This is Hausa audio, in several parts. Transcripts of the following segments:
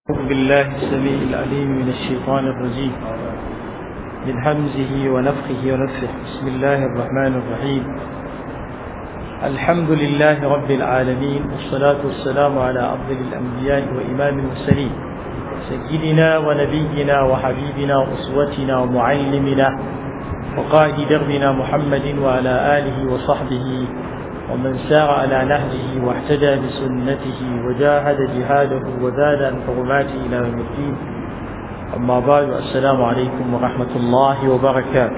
أعوذ بالله السميع العليم من الشيطان الرجيم من همزه ونفخه ونفخه بسم الله الرحمن الرحيم الحمد لله رب العالمين والصلاة والسلام على أفضل الأنبياء وإمام المرسلين سيدنا ونبينا وحبيبنا وأسوتنا ومعلمنا وقائد دربنا محمد وعلى آله وصحبه ومن سار على نهجه واحتدى بسنته وجاهد جهاده وزاد عن حرماته إلى يوم الدين أما بعد السلام عليكم ورحمة الله وبركاته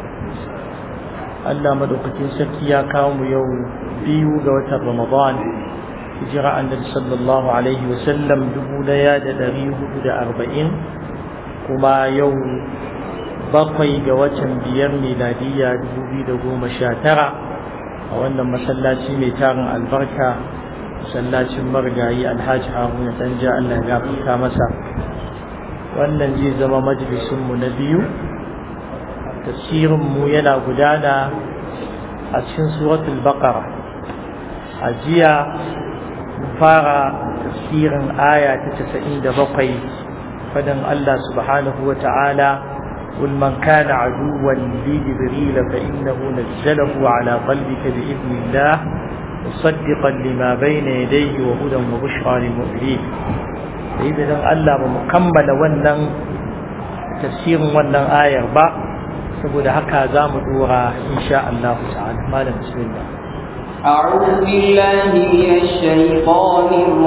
Allah madaukakin sarki ya kawo mu yau biyu ga watan Ramadan hijira annabi sallallahu alaihi wa sallam dubu daya da dari hudu da arba'in kuma yau bakwai ga watan biyar miladiyya dubu biyu da goma sha tara a wannan masallaci mai tarin albarka masallacin marigayi alhaji haruna danja allah ya gafarta masa wannan zai zama majalisunmu na biyu tafsirinmu yana gudana a cikin suratul baqara a jiya fara tafsirin aya ta casa'in da bakwai fadin allah subhanahu wa ta'ala قل من كان عدوا لجبريل فإنه نزله على قلبك بإذن الله مصدقا لما بين يديه وهدى وبشرى للمؤمنين إذا الله مكمل ونن تفسير ونن آية با saboda haka za mu dora insha Allah ta'ala malam bismillah أعوذ بالله من الشيطان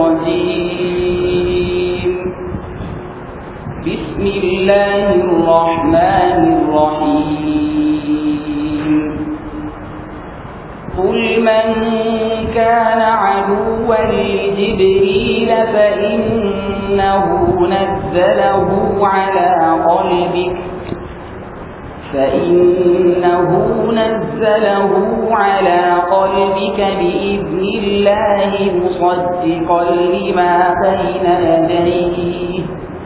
الرجيم بسم الله الرحمن الرحيم قل من كان عدوا لجبريل فإنه نزله على قلبك فإنه نزله على قلبك بإذن الله مصدقا لما بين يديه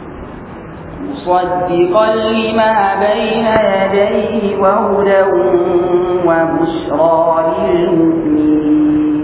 مصدقا لما بين يديه وهدى وبشرى للمؤمنين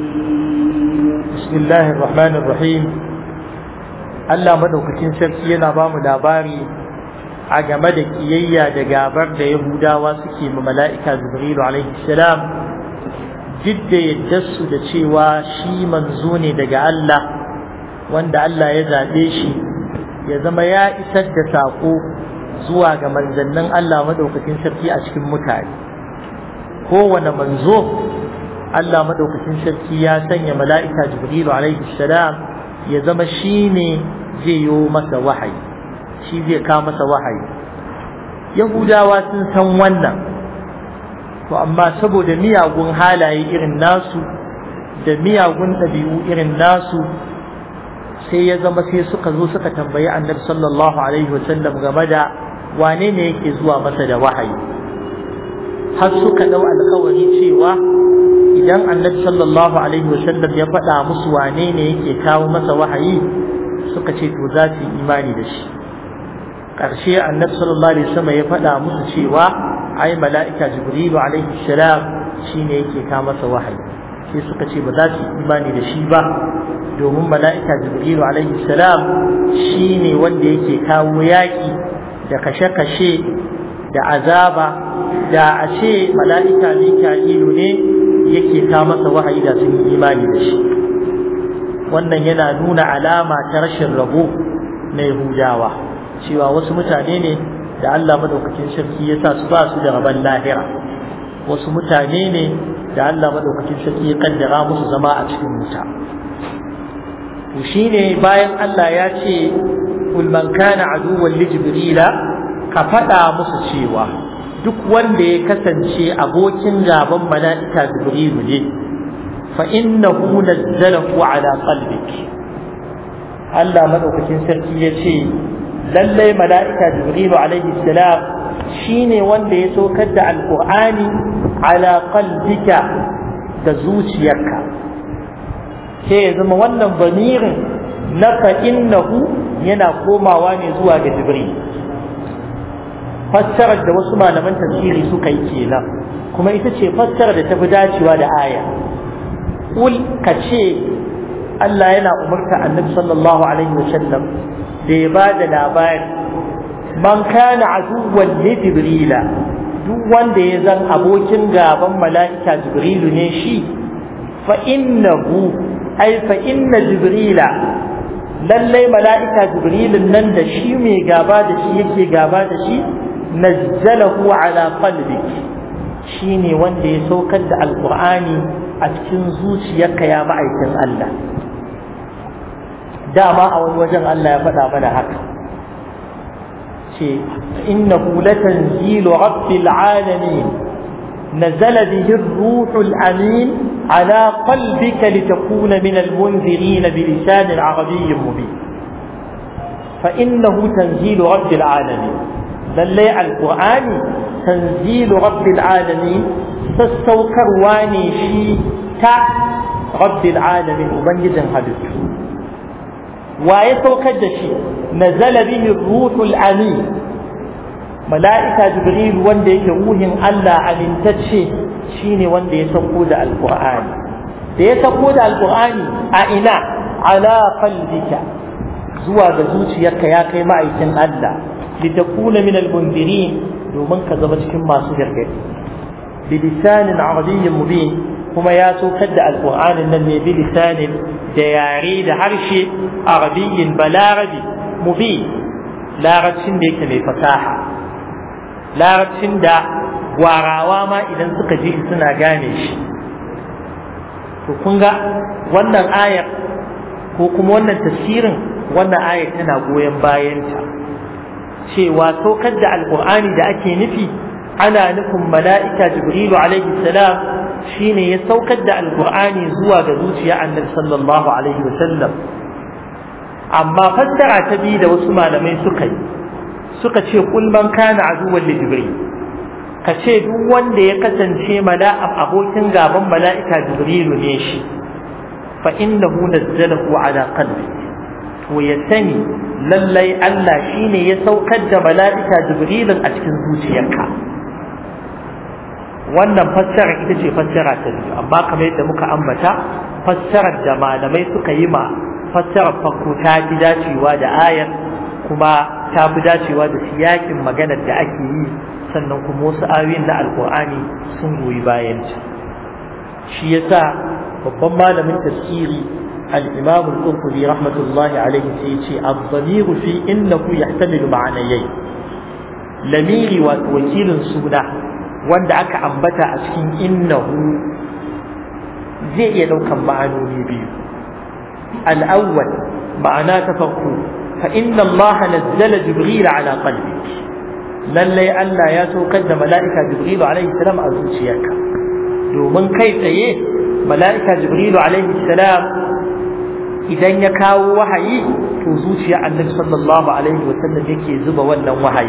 بسم الله الرحمن الرحيم Allah madaukakin sarki yana ba mu labari a game da kiyayya da gabar da Yahudawa suke ma mala'ika Jibrilu alaihi salam jidda yadda su da cewa shi manzo ne daga Allah wanda Allah ya zaɓe shi ya zama ya isar da saƙo zuwa ga manzannin Allah madaukakin sarki a cikin mutane kowane manzo Allah madaukakin sarki ya sanya mala'ika Jibrilu alaihi salam ya zama shi ne zai yi masa wahayi shi zai kawo masa wahayi Yahudawa sun san wannan to amma saboda miyagun halaye irin nasu da miyagun ɗabi'u irin nasu sai ya zama sai suka zo suka tambayi annabi sallallahu alaihi wasallam game da wane ne yake zuwa masa da wahayi har suka dau alkawari cewa idan annabi sallallahu alaihi wasallam ya faɗa musu wane ne yake kawo masa wahayi suka ce to za su yi imani da shi ƙarshe annabi sallallahu alaihi wasallam ya faɗa musu cewa ai mala'ika jibrilu alaihi salam shine yake kawo masa wahayi sai suka ce ba za su yi imani da shi ba domin mala'ika jibrilu alaihi salam shi ne wanda yake kawo yaƙi da kashe-kashe da azaba da a ce mala'ika mika'ilu ne yake kawo masa wahayi da sun yi imani da shi wannan yana nuna alama ta rashin rabo na yahudawa cewa wasu mutane ne da allah madaukakin sarki ya sa su ba su da rabon lahira wasu mutane ne da allah madaukakin sarki ya kaddara musu zama a cikin wuta to shine bayan Allah ya ce kul man kana aduwwan li jibrila ka faɗa musu cewa duk wanda ya kasance abokin gaban mala'ika jibrilu ne fa innahu nazzalahu ala qalbik Allah madaukakin sarki ya ce lallai mala'ika jibrilu alaihi salam shine wanda ya saukar da alqur'ani ala qalbika da zuciyarka sai ya zama wannan bamirin na fa'innahu yana komawa ne zuwa ga jibril fassarar da wasu malaman tafsiri suka yi kenan kuma ita ce fassarar da ta fi dacewa da aya ƙul ka ce Allah yana umarta annabi sallallahu alaihi wasallam da ya ba da labari man kana aduwwan li jibrila duk wanda ya zan abokin gaban mala'ika jibrilu ne shi fa innahu ay fa inna jibrila lallai mala'ika jibrilun nan da shi mai gaba da shi yake gaba da shi nazzalahu ala qalbik shine wanda ya saukar da alqur'ani a cikin zuciyarka ya ma'aikin Allah dama a wani wajen Allah ya faɗa mana haka ce innahu latanzilu rabbil alamin نزل به الروح الأمين على قلبك لتكون من المنذرين بلسان عربي مبين فإنه تنزيل رب العالمين للي القرآن تنزيل رب العالمين تستوكر واني شي تا رب العالمين وبنجد هدف ويتوكد شي نزل به الروح الأمين mala'ika jibril wanda yake ruhin Allah amintacce shine wanda ya sauko da alqur'ani da ya sauko da alqur'ani a ina ala qalbika zuwa ga zuciyarka ya kai ma'aikin Allah litakuna min almundirin domin ka zama cikin masu gargadi bi lisanin arabiyyin mubin kuma ya saukar da alqur'anin nan ne bi lisanin da yare da harshe arabiyyin balarabi mubin larabcin da yake mai fasaha larabcin da gwarawa ma idan suka ji suna gane shi to kun ga wannan ayar ko kuma wannan tafsirin wannan ayar tana goyon bayanta cewa saukar da alkur'ani da ake nufi ana nufin mala'ika jibrilu alaihi salam shine ya saukar da alkur'ani zuwa ga zuciya annabi sallallahu alaihi wasallam amma fassara ta biyu da wasu malamai suka yi suka ce kul man kana aduwwan li jibril ka ce duk wanda ya kasance mala'am abokin gaban mala'ika jibrilu ne shi fa innahu nazzalahu ala qalbi to ya sani lallai Allah shine ya saukar da mala'ika jibrilin a cikin zuciyarka wannan fassara ita ce fassara ta biyu amma kamar yadda muka ambata fassarar da malamai suka yi ma fassarar farko ta fi dacewa da ayar kuma ta fi dacewa da siyakin maganar da ake yi sannan kuma wasu ayoyin na alkur'ani sun goyi bayan ta shi yasa babban malamin tafsiri al-imam al-qurtubi rahmatullahi alaihi sai ya ce ad-damiru fi innahu yahtamilu ma'anayayn lamiri wa wakilin suna wanda aka ambata a cikin innahu zai iya daukan ma'anoni biyu al-awwal ma'ana ta farko فإن الله نزل جبريل على قلبك lallai Allah ya saukar da mala'ika Jibrilu alaihi salam a zuciyarka domin kai tsaye mala'ika Jibrilu alaihi salam idan ya kawo wahayi to zuciya annabi sallallahu alaihi wasallam yake zuba wannan wahayi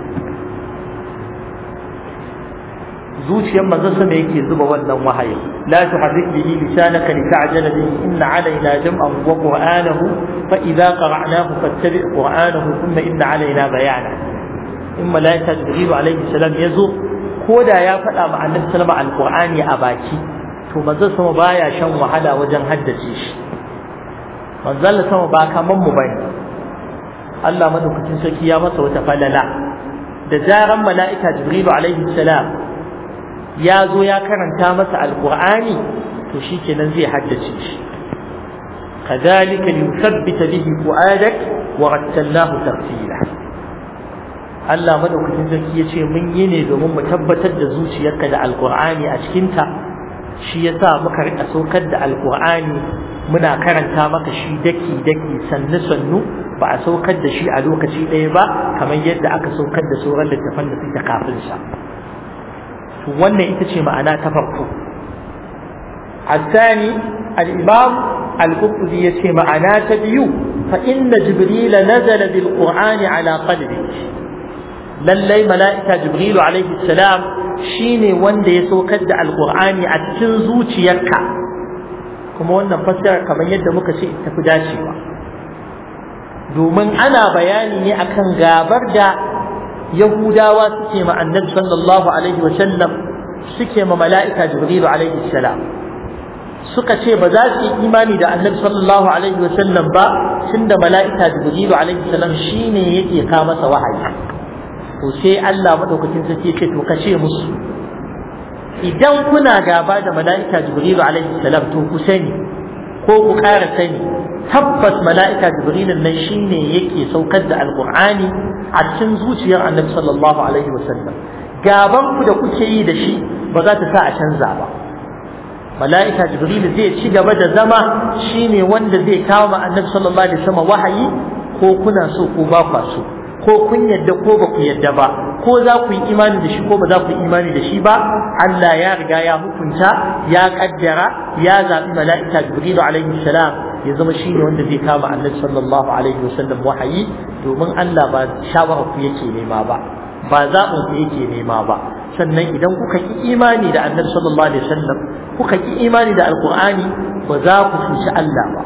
zuciyar manzo sama yake zuba wannan wahayi la tuharrik bihi lisanaka lita'jala bihi inna alaina jam'ahu wa qur'anahu fa idza qara'nahu fattabi' qur'anahu thumma inna alaina bayana in malaika jibril alaihi salam yazo ko da ya faɗa ma annabi sallama alqur'ani a baki to manzo sama baya shan wahala wajen haddace shi manzo sama ba kaman mu bane Allah madaukakin sarki ya masa wata falala da zaran mala'ika jibril alaihi salam ya zo ya karanta masa alqur'ani to shikenan zai haddace shi كذلك لنثبت به فؤادك ورتلناه ترتيلا Allah madaukakin sarki ya ce mun yi ne domin mu tabbatar da zuciyarka da alkur'ani a cikinta shi yasa muka rika saukar da alkur'ani muna karanta maka shi daki daki sannu sannu ba a saukar da shi a lokaci ɗaya ba kamar yadda aka saukar da sauran littafan da suke kafin sa wannan ita ce ma'ana ta farko الثاني الإمام القرطبي يسمى معناه تبيو فإن جبريل نزل بالقرآن على قلبك lallai mala'ika jibrilu alaihi salam shine wanda ya saukar da alqur'ani a cikin zuciyarka kuma wannan fassara kamar yadda muka ce ta fi dacewa domin ana bayani ne akan gabar da yahudawa suke ma annabi sallallahu alaihi wasallam suke ma mala'ika jibrilu alaihi salam suka ce ba za su yi imani da annabi sallallahu alaihi wasallam ba tunda mala'ika jibrilu alaihi salam shine yake ka masa wahayi to sai Allah madaukakin sarki ya ce to ka ce musu idan kuna gaba da mala'ika jibrilu alaihi salam to ku sani ko ku ƙara sani tabbas mala'ika jibrilun nan shine yake saukar da alqur'ani a cikin zuciyar annabi sallallahu alaihi wasallam gaban ku da kuke yi da shi ba za ta sa a canza ba mala'ika jibril zai ci gaba da zama shine wanda zai kawo ma annabi sallallahu alaihi wasallam wahayi ko kuna so ko ba kwa so ko kun yadda ko ba ku yadda ba ko za ku yi imani da shi ko ba za ku yi imani da shi ba Allah ya riga ya hukunta ya kaddara ya zabi mala'ika jibril alaihi salam ya zama shine wanda zai kama annabi sallallahu alaihi wasallam wahayi domin Allah ba shawara ku yake nema ba ba zaɓin ku yake nema ba sannan idan kuka ki imani da annabi sallallahu alaihi wasallam kuka ki imani da alqur'ani ba za ku cuci Allah ba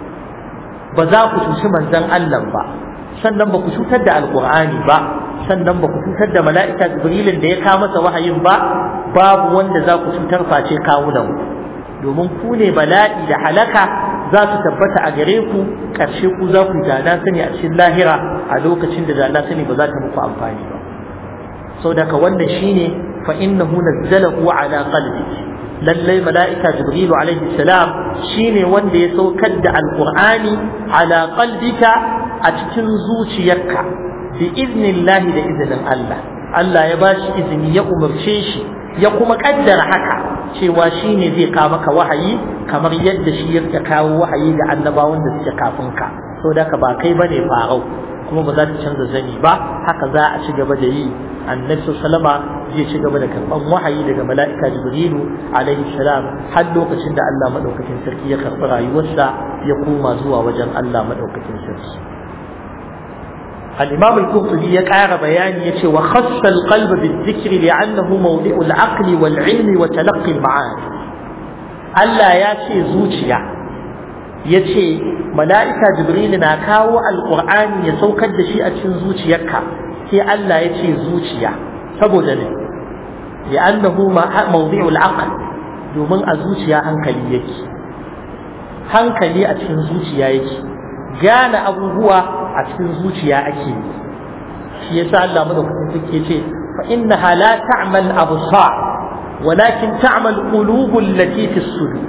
ba za ku cuci manzon Allah ba sannan ba ku cutar da alqur'ani ba sannan ba ku cutar da mala'ika jibrilin da ya kawo masa wahayin ba babu wanda za ku cutar face kawunan domin ku ne bala'i da halaka za su tabbata a gare ku ƙarshe ku za ku dana sani a cikin lahira a lokacin da dana sani ba za ta muku amfani ba sau daga wannan shine fa innahu nazzalahu ala qalbik lallai mala'ika jibrilu alaihi salam shine wanda ya saukar da alqur'ani ala qalbika a cikin zuciyarka bi iznillahi da izinin Allah Allah ya bashi izini ya umarce shi ya kuma kaddara haka cewa shine zai kawo maka wahayi kamar yadda shi ya kawo wahayi ga annabawan da suke kafin ka saboda ka ba kai bane farau kuma ba za ta canza zani ba haka za a ci gaba da yi annabi sallama zai ci gaba da karban wahayi daga mala'ika jibrilu alaihi salam har lokacin da Allah madaukakin sarki ya karbi rayuwarsa ya koma zuwa wajen Allah madaukakin sarki الإمام القرطبي يقع بيان يتي وخص القلب بالذكر لأنه موضع العقل والعلم وتلقي المعاني ألا ياتي زوجيا يتي ملائكة جبريل ناكاو القرآن يسوك الدشيء أتشن زوجيك في ألا يتي زوجيا فبدل لأنه موضع العقل domin a zuciya hankali yake hankali a cikin zuciya yake gane abubuwa a cikin zuciya ake yi shi yasa Allah madaukakin sarki yace fa innaha la ta'mal absar walakin ta'mal qulub allati fi sudur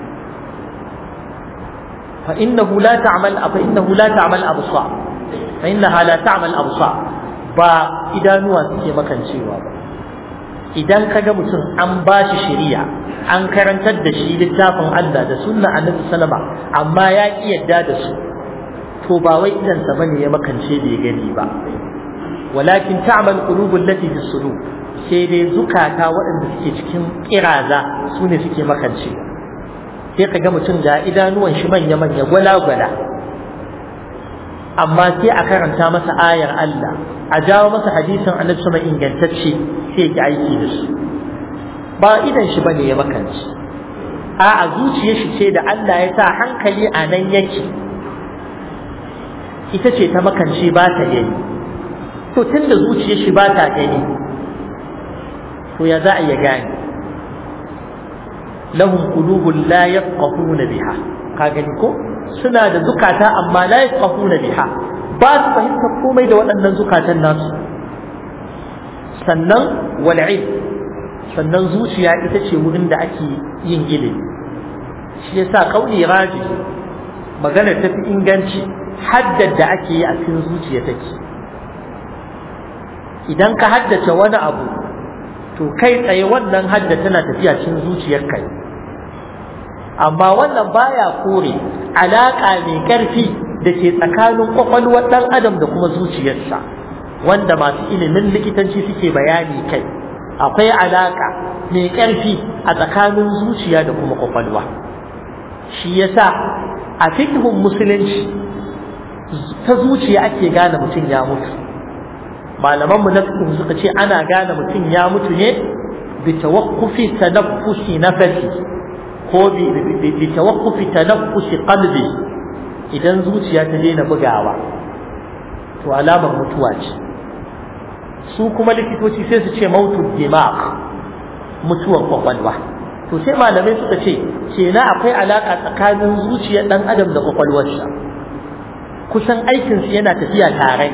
fa innahu la ta'mal fa innahu la ta'mal absar fa innaha la ta'mal absar ba idanuwa suke makancewa ba idan kaga mutum an bashi shari'a an karantar da shi littafin Allah da sunna annabi sallama amma ya ki yadda da su to ba wai idan sa bane ya makance bai gani ba walakin ta'mal qulubul lati fi sudur sai dai zukata waɗanda suke cikin kiraza su ne suke makance sai ka ga mutum ga idanuwan shi manya manya gwala gwala amma sai a karanta masa ayar Allah a jawo masa hadisin annabi sama ingantacce sai ya aiki da su ba idan shi bane ya makance a a zuciyar shi ce da Allah ya sa hankali a nan yake ita ce ta makance ba ta gani to tunda zuciyar shi ba ta gani to ya za a iya gane lahum qulubun la yafqahuna biha ka gani ko suna da zukata amma la yafqahuna biha ba su fahimtar komai da waɗannan zukatan nasu sannan wal sannan zuciya ita ce wurin da ake yin ilimi shi yasa kauli raji maganar tafi inganci haddar da ake yi a cikin zuciya take idan ka haddace wani abu to kai tsaye wannan hadda tana tafiya cikin zuciyar kai amma wannan baya kore alaka mai karfi da ke tsakanin kwakwalwar ɗan adam da kuma zuciyarsa wanda masu ilimin likitanci suke bayani kai akwai alaka mai karfi a tsakanin zuciya da kuma kwakwalwa shi yasa a fikhun musulunci ta zuciya ake gane mutum ya mutu malaman mu na fiqh suka ce ana gane mutum ya mutu ne bi tawaqqufi tanaffusi nafsi ko bi bi tawaqqufi tanaffusi qalbi idan zuciya ta daina bugawa to alamar mutuwa ce su kuma likitoci sai su ce mautu dimag mutuwar kwakwalwa to sai malamai suka ce kenan akwai alaka tsakanin zuciyar dan adam da kwakwalwarsa kusan aikinsu yana tafiya tare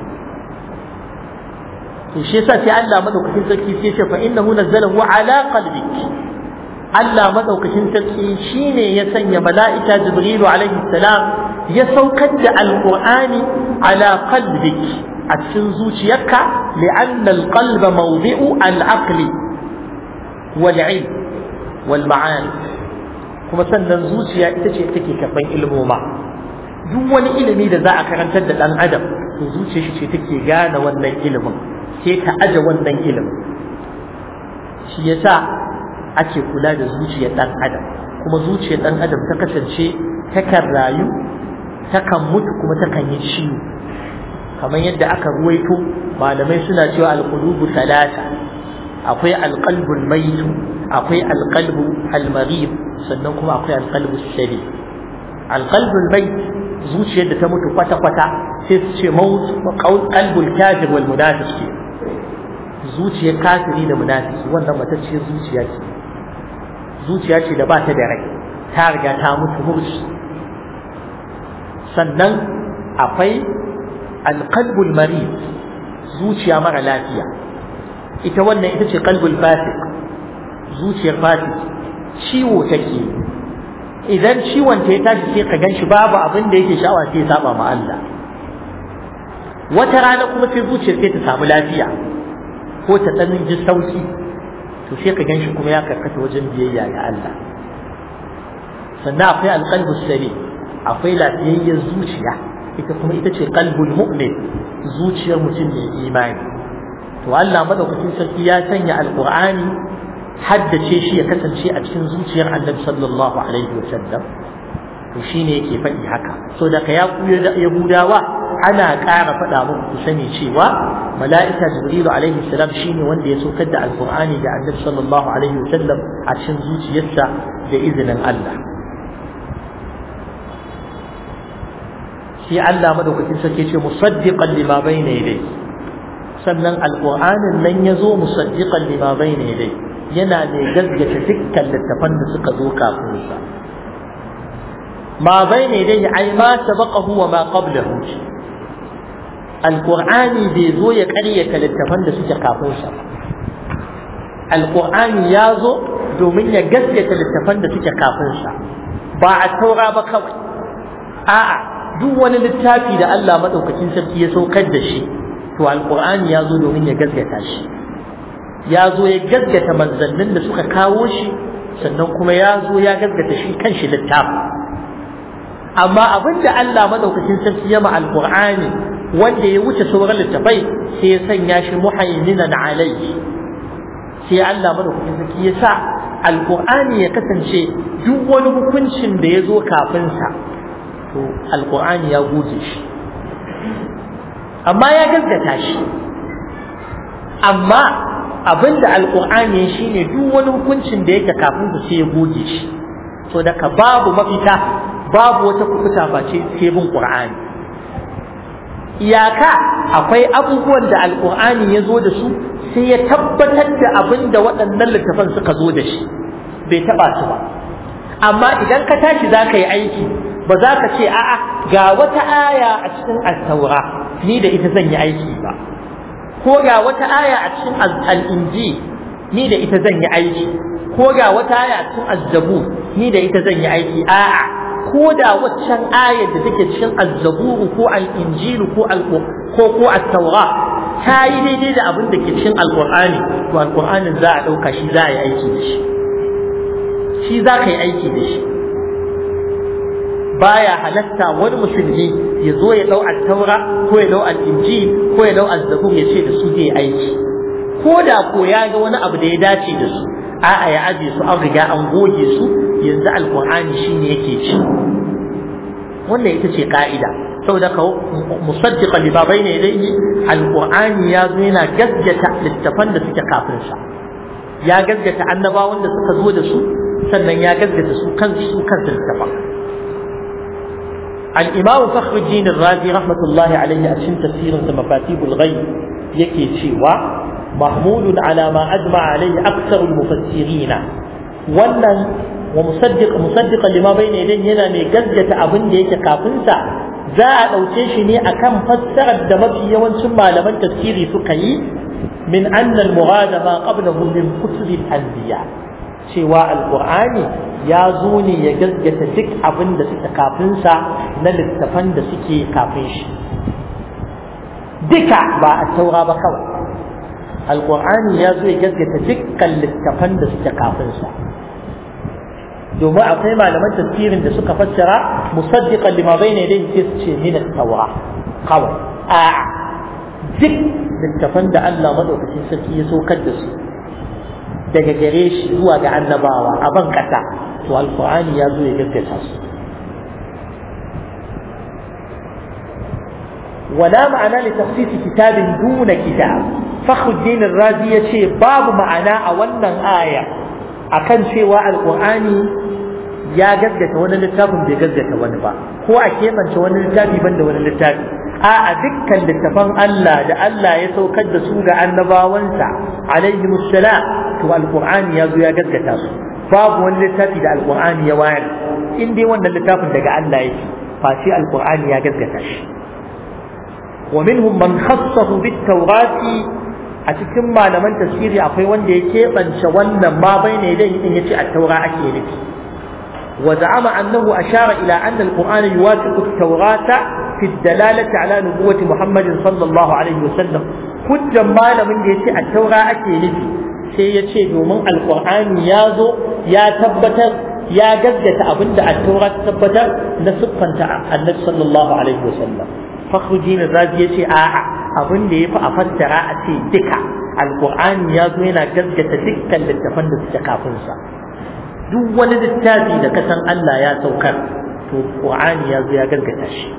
to shi yasa sai Allah madaukakin sarki sai ce fa innahu nazzalahu ala qalbik Allah madaukakin sarki shine ya sanya mala'ika Jibrilu alaihi salam ya saukar da alqur'ani ala qalbik a cikin zuciyarka li'anna alqalba mawdi'u al-aqli wal 'ilm wal ma'ani kuma sannan zuciya ita ce take karban ilmoma duk wani ilimi da za a karantar da dan adam to zuciyar shi ce take gane wannan ilimin sai ta aje wannan ilimin shi yasa ake kula da zuciyar dan adam kuma zuciyar dan adam ta kasance takan rayu takan mutu kuma takan yi ciwo kamar yadda aka ruwaito malamai suna cewa alqulubu talata akwai alqalbul maitu akwai alqalbu almarid sannan kuma akwai alqalbu shari alqalbul mait zuciyar da ta mutu kwata kwata sai su ce maut qalbul kafir wal munafiq zuciyar kafiri da munafiki wannan matacciyar zuciya ce zuciya ce da ba ta da rai ta riga ta mutu murshi sannan akwai alqalbul marid zuciya mara lafiya ita wannan ita ce qalbul fasik zuciyar fasik ciwo take idan ciwon ta ya tashi sai ka ganshi babu abin da yake sha'awa sai ya saba ma Allah wata rana kuma sai zuciyar sai ta samu lafiya ko ta ɗan ji sauki to sai ka ganshi kuma ya karkata wajen biyayya ga Allah sannan akwai alqalbu sari akwai lafiyayyar zuciya ita kuma ita ce qalbul mu'min zuciyar mutum mai imani to Allah madaukakin sarki ya sanya alqur'ani haddace shi ya kasance a cikin zuciyar Annabi sallallahu alaihi wa sallam to shine yake faɗi haka so da ka ya yahudawa ana ƙara faɗa muku ku sani cewa mala'ika jibrilu alaihi salam shine wanda ya saukar da alqur'ani da annabi sallallahu alaihi wasallam a cikin zuciyarsa da izinin Allah shi Allah madaukakin sarki ce musaddiqan lima bayna yadayhi sannan alqur'anin nan yazo musaddiqan lima bayna yadayhi yana ne gaggata dukkan littafan da suka zo kafin sa ma bayna yadayhi ay ma sabaqahu wa ma qablahu alƙur'ani bai zo ya ƙaryata littafan da suke kafin sa alƙur'ani ya zo domin ya gaskata littafan da suke kafin sa ba a taura ba kawai a'a duk wani littafi da Allah madaukakin sarki ya saukar da shi to alƙur'ani ya zo domin ya gaskata shi ya zo ya gaskata manzannin da suka kawo shi sannan kuma ya zo ya gaskata shi kanshi littafi amma abinda Allah madaukakin sarki ya ma alƙur'ani wanda ya wuce sauran littafai sai ya sanya shi muhaiminan alaihi sai Allah madaukakin sarki ya sa alqur'ani ya kasance duk wani hukuncin da ya zo kafin sa to alqur'ani ya goge shi amma ya gaskata shi amma abinda alqur'ani shine duk wani hukuncin da yake kafin sa sai ya goge shi to daga babu mafita babu wata kufuta face sai bin qur'ani iyaka akwai abubuwan da alkur'ani ya zo da su sai ya tabbatar da abin da waɗannan littafan suka zo da shi bai taɓa su ba amma idan ka tashi za ka yi aiki ba za ka ce a'a ga wata aya a cikin attaura ni da ita zan yi aiki ba ko ga wata aya a cikin al'inji ni da ita zan yi aiki ko ga wata aya a cikin azzabu ni da ita zan yi aiki a'a ko da waccan ayar da take cikin azzaburu ko al-injilu ko ko ko at-taura ta yi daidai da abin da ke cikin alqur'ani to alqur'anin za a dauka shi za a yi aiki da shi shi za ka yi aiki da shi baya halatta wani musulmi ya zo ya dau at-taura ko ya dau al-injil ko ya dau az-zabur ya ce da su zai aiki ko da ko ya ga wani abu da ya dace da su a'a ya aje su an riga an goge su yanzu alqur'ani shine yake ci wannan ita ce ka'ida saboda ka musaddiqan li babayna ilayhi alqur'ani ya zo yana gaskata littafan da suke kafin sa ya gaskata annabawan da suka zo da su sannan ya gaskata su kan su kan littafan al-imam fakhruddin ar-razi rahmatullahi alayhi a cikin tafsirin sa mafatihul ghaib yake cewa mahmulun ala ma ajma alayhi aktsaru al-mufassirin wannan wa musaddiq musaddiqan lima bayna yadayhi yana mai gaskata abin da yake kafin sa za a ɗauke shi ne akan fassarar da mafi yawancin malaman tafsiri suka yi min anna al-murada ma qablahu min kutubi al-anbiya cewa alqur'ani ya zo ne ya gaskata duk abin da suka kafin sa na littafan da suke kafin shi duka ba a taura ba kawai alqur'ani ya zo ya gaskata dukkan littafan da suke kafin sa domin akwai malaman tafsirin da suka fassara musaddiqan lima bayna yadayhi sai su ce min at-taura kawai a duk littafan da Allah madaukakin sarki ya saukar da su daga gare shi zuwa ga annabawa a ban kasa to alqur'ani ya zo ya gaskata su ولا معنى لتخصيص كتاب دون كتاب فخر الدين الرازي يشي باب معنى أولا آية akan cewa alqur'ani ya gaggata wani littafin bai gaggata wani ba ko a keɓance wani littafi ban da wani littafi a a dukkan littafan Allah da Allah ya saukar da su ga annabawansa alaihi musallam to alqur'ani ya zo ya gaggata su babu wani littafi da alqur'ani ya wayar in dai wannan littafin daga Allah yake face alqur'ani ya gaggata shi wa minhum man khassahu bit tawrati a cikin malaman tafsiri akwai wanda ya keɓance wannan ma bai ne dai in yace at-taura ake nufi wa za'ama annahu ashara ila anna al-qur'ana yuwafiqu at-taurata fi ad-dalalati ala nubuwwati Muhammadin sallallahu alaihi wasallam hujjan malamin da yace at-taura ake nufi sai yace domin al-qur'ani ya zo ya tabbatar ya gaggata abinda at-taura ta tabbatar na siffanta annabi sallallahu alaihi wasallam fakhruddin razi yace a'a abin da yafi a fassara a ce duka alqur'ani ya zo yana gaskata dukkan littafan da suke kafin sa duk wani littafi da ka san Allah ya saukar to qur'ani ya zo ya gaskata shi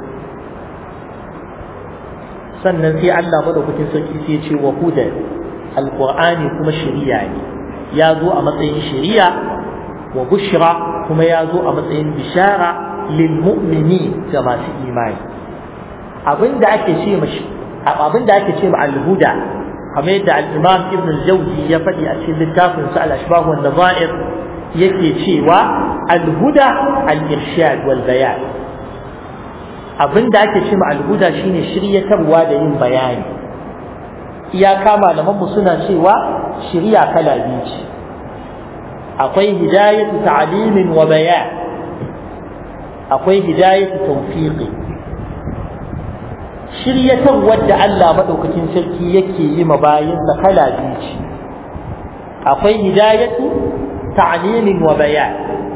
sannan sai Allah madaukakin sarki sai ya ce wa huda alqur'ani kuma shari'a ne ya zo a matsayin shari'a wa bushra kuma ya zo a matsayin bishara lil mu'mini ga masu imani abinda ake ce mashi abinda ake ce ma al-huda kamar yadda al-imam ibn al-jawzi ya faɗi a cikin littafin sa al-ashbah wa nazair yake cewa al-huda al-irshad wal bayan abinda ake ce ma al-huda shine shiryatarwa da yin bayani iyaka malaman mu suna cewa shirya kala biyu ce akwai hidayatu ta'limin wa bayan akwai hidayatu tawfiqi shiryatarwar da Allah maɗaukakin sarki yake yi ma bayinsa kala biyu ce akwai hidayatu ta'limin wa bayan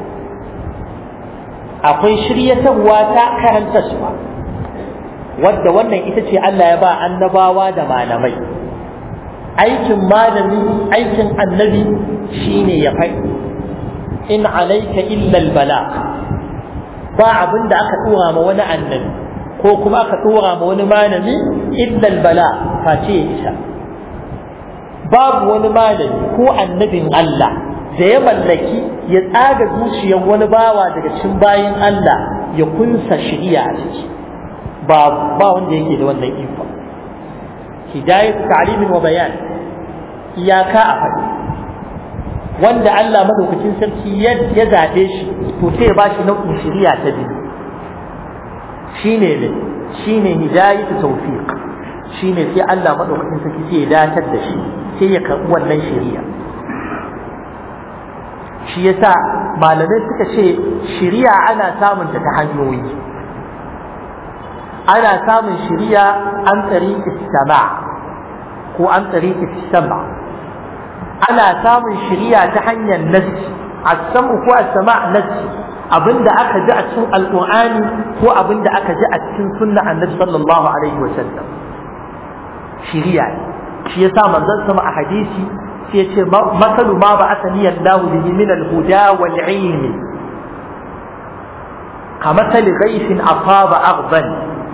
akwai shiryatarwa ta karantarwa wadda wannan ita ce Allah ya ba annabawa da malamai aikin malami aikin annabi shine ya faɗi in alaika illa albala ba abin da aka tura ma wani annabi ko kuma aka tura ma wani malami illa bala face ya isa babu wani malami ko annabin Allah da ya mallaki ya tsaga zuciyar wani bawa daga cikin bayin Allah ya kunsa shiriya a ciki ba ba wanda yake da wannan iko hidayatu ta'limin wa bayan iyaka a faɗi wanda Allah madaukakin sarki ya zaɓe shi to sai ya bashi nau'in shiriya ta biyu shine ne shine hidayatu tawfiq shine sai Allah madaukakin sarki sai ya datar da shi sai ya karbi wannan shari'a shi yasa malamai suka ce shari'a ana samun ta ta hanyoyi ana samun shari'a an tsariki sama ko an tsariki sama ana samun shari'a ta hanyar nassi as-sam'u ko as-sama' nassi abinda aka ji a cikin alqur'ani ko abinda aka ji a cikin sunna annabi sallallahu alaihi wa sallam shiriya shi yasa manzon sama a hadisi sai ya ce masalu ma ba asani Allah bihi min al-huda wal ilmi kamathali ghaythin asaba aghban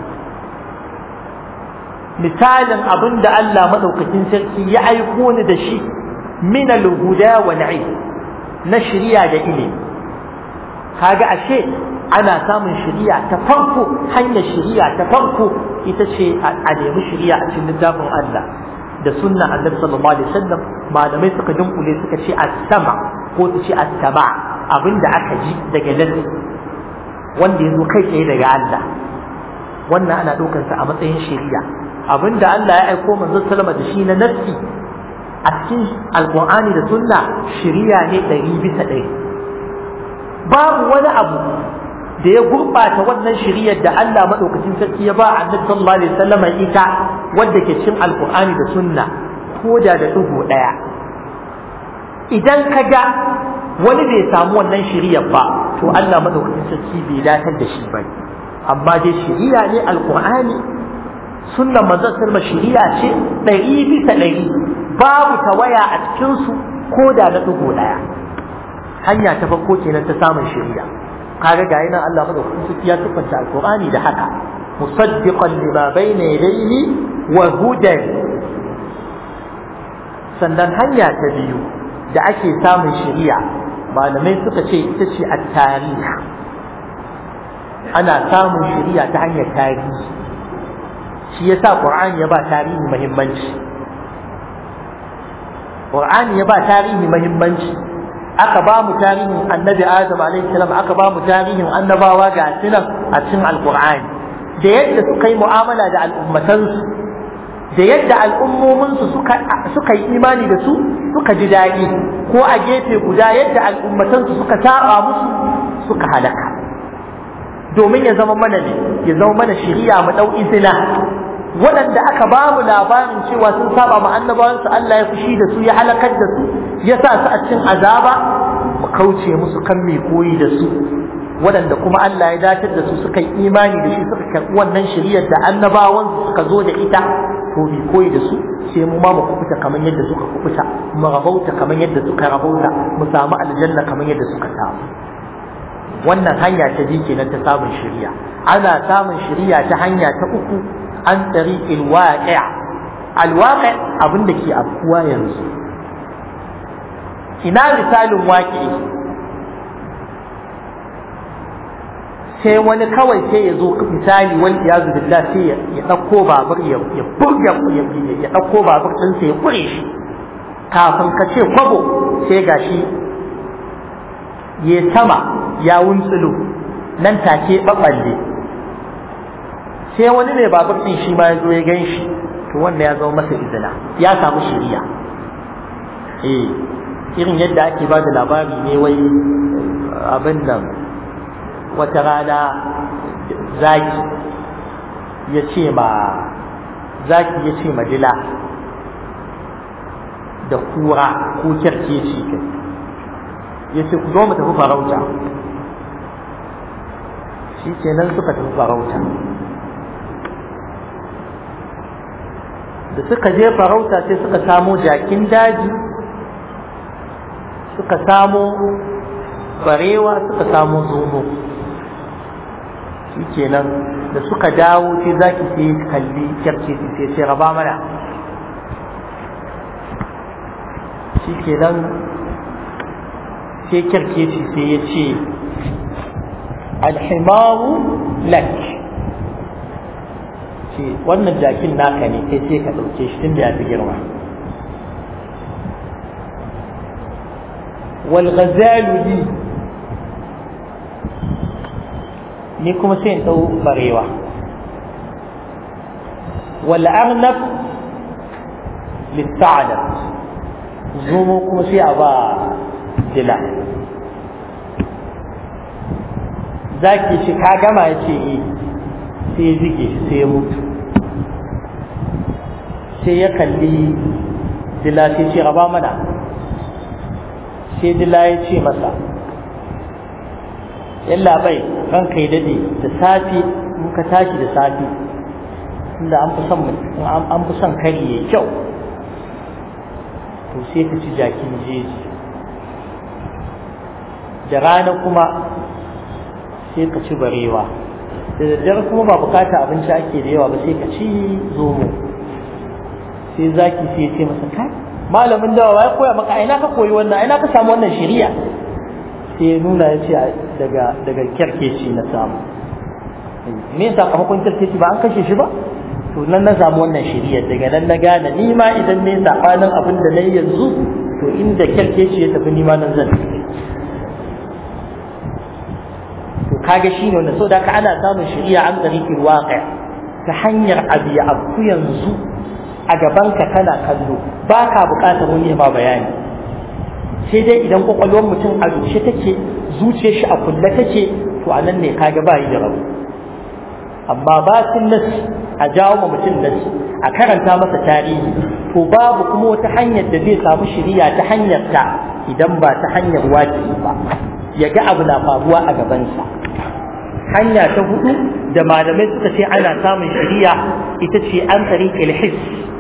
misalin abinda Allah madaukakin sarki ya aiko ni da shi min al-huda wal ilmi na shiriya da ilimi kaga ashe ana samun shari'a ta farko hanyar shari'a ta farko ita ce a nemi shari'a a cikin littafin Allah da sunna annabi sallallahu alaihi wasallam malamai suka dunkule suka ce as-sama ko ta ce attaba abinda aka ji daga nassi wanda ya zo kai tsaye daga Allah wannan ana ɗaukar sa a matsayin shari'a abinda Allah ya aiko manzo sallama da shi na nassi a cikin alqur'ani da sunna shari'a ne ɗari bisa ɗari babu wani abu da ya gurɓata wannan shari'ar da Allah madaukakin sarki ya ba annabi sallallahu alaihi wasallam ita wadda ke cikin alqur'ani da sunna ko da da dugo ɗaya idan ka ga wani bai samu wannan shari'ar ba to Allah madaukakin sarki bai datar da shi ba amma dai shari'a ne alqur'ani sunnan manzon sallama shari'a ce ɗari bisa ɗari babu tawaya a cikin su ko da na dugo ɗaya hanya ta farko kenan ta samun shari'a kaga ga yana Allah madaukakin sarki ya tuffanta alqur'ani da haka musaddiqan lima bayna yadayhi wa hudan sannan hanya ta biyu da ake samun shari'a malamai suka ce ita ce at-tarikh ana samun shari'a ta hanyar tarihi shi yasa qur'ani ya ba tarihi muhimmanci qur'ani ya ba tarihi muhimmanci aka ba mu tarihin annabi adam alaihi salam aka ba mu tarihin annabawa ga sinan a cikin alqur'ani da yadda suka yi mu'amala da al'ummatansu da yadda al'ummominsu suka suka yi imani da su suka ji daɗi ko a gefe guda yadda al'ummatansu suka taɓa musu suka halaka domin ya zama mana ne ya zama mana shiriya mu ɗau izina waɗanda aka ba mu labarin cewa sun saba ma annabawansu Allah ya fushi da su ya halakar da su ya sa su a cikin azaba mu kauce musu kan mai koyi da su waɗanda kuma Allah ya datar da su suka yi imani da shi suka karɓi wannan shiriyar da annabawansu suka zo da ita to mai koyi da su sai mu ma mu kubuta kamar yadda suka kubuta mu rabauta kamar yadda suka rabauta mu samu aljanna kamar yadda suka samu wannan hanya ta biyu kenan ta samun shiriya ana samun shiriya ta hanya ta uku an tariqil waqi' alwaqi' abin da ke afkuwa yanzu ina misalin waƙi sai wani kawai sai ya zo misali wani ya zubi sai ya ɗauko babur ya burga ya ɗauko babur ɗinsa ya ƙure shi kafin ka ce kwabo sai ga shi ya sama ya wuntsulu nan take ɓaɓɓalle sai wani mai babur ɗin shi ma ya zo ya gan shi to wanda ya zama masa izina ya samu shiriya eh irin yadda ake ba da labari ne wai abin nan wata rana zaki ya ce ma zaki ya ce ma dila da kura ko kyarkeci kai ya ce ku zo mu tafi farauta shi kenan suka tafi farauta da suka je farauta sai suka samo jakin daji suka samo barewa suka samo zomo shi kenan da suka dawo sai zaki sai kalli kyarce sai sai raba mana shi kenan sai kyarce sai ya ce alhimaru lak ce wannan jakin naka ne sai sai ka ɗauke shi tun da ya fi girma walghazalu li ni kuma sai in ɗau barewa wal arnab lissa'adat zomo kuma sai a ba dila zaki ce ka gama ya ce eh sai ya zige sai ya mutu sai ya kalli dila sai ce raba mana sai dila ya ce masa yalla bai ranka ya dade da safi in ka tashi da safi inda an fi son an fi son kari ya kyau to sai ka ci jakin jeji da rana kuma sai ka ci barewa da daddare kuma ba bukata abinci ake da yawa ba sai ka ci zomo sai zaki sai ce masa kai malamin dawa ya koya maka aina ka koyi wannan aina ka samu wannan shari'a sai ya nuna ya ce daga daga kyarkeci na samu me yasa sakamakon kyarkeci ba an kashe shi ba to nan na samu wannan shari'a daga nan na gane ni ma idan ne sabanin abin da na yi yanzu to inda kyarkeci ya tafi nima nan zan to kaga shine wanda so da ka ana samun shari'a an tsarikin waƙa ta hanyar abu ya abu yanzu a gabanka kana kallo ba ka buƙatar wani ma bayani sai dai idan kwakwalwar mutum a rushe take zuciyar shi a kulle take to a nan ne kaga ba yi da rabu amma ba sun nasi a jawo ma mutum nasi a karanta masa tarihi to babu kuma wata hanyar da zai samu shiriya ta hanyar ta idan ba ta hanyar waki ba ya ga abu na faruwa a gabansa hanya ta hudu da malamai suka ce ana samun shiriya ita ce an tsari ilhis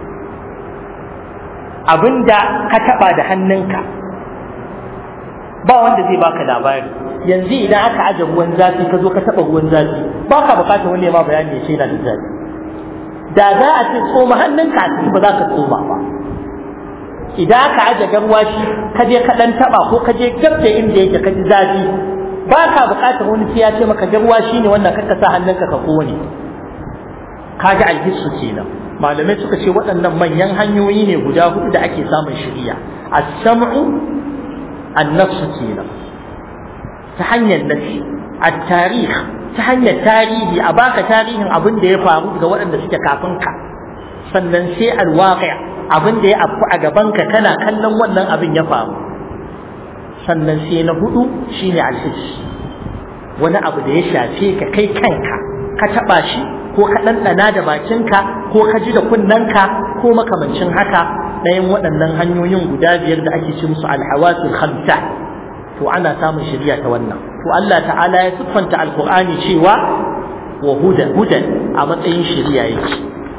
abinda ka taba da hannunka ba wanda zai baka labari yanzu idan aka aje ruwan zafi ka zo ka taba ruwan zafi ba ka bukatar wani ma bayani ya ce yana da zafi da za a ce tsoma hannunka a ciki ba za ka tsoma ba idan aka aje garwashi ka je ka dan taba ko ka je gab da inda yake ka ji zafi ba ka bukatar wani sai ya ce maka garwashi ne wannan ka sa hannunka ka kone kaga alhissu kenan malamai suka ce waɗannan manyan hanyoyi ne guda hudu da ake samun shiriya as-sam'u an-nafsu kenan ta hanyar nafi at-tarikh ta hanyar tarihi a baka tarihin abin da ya faru ga waɗanda suke kafin ka sannan sai al-waqi' abin da ya afku a gaban ka kana kallon wannan abin ya faru sannan sai na hudu shine al-hiss wani abu da ya shafe ka kai kanka ka taba shi ko ka ɗanɗana da bakinka ko ka ji da kunnanka ko makamancin haka ɗayan waɗannan hanyoyin guda biyar da ake ci musu alhawasul khamsa to ana samun shari'a ta wannan to Allah ta'ala ya siffanta alqur'ani cewa wa hudan hudan a matsayin shari'a yake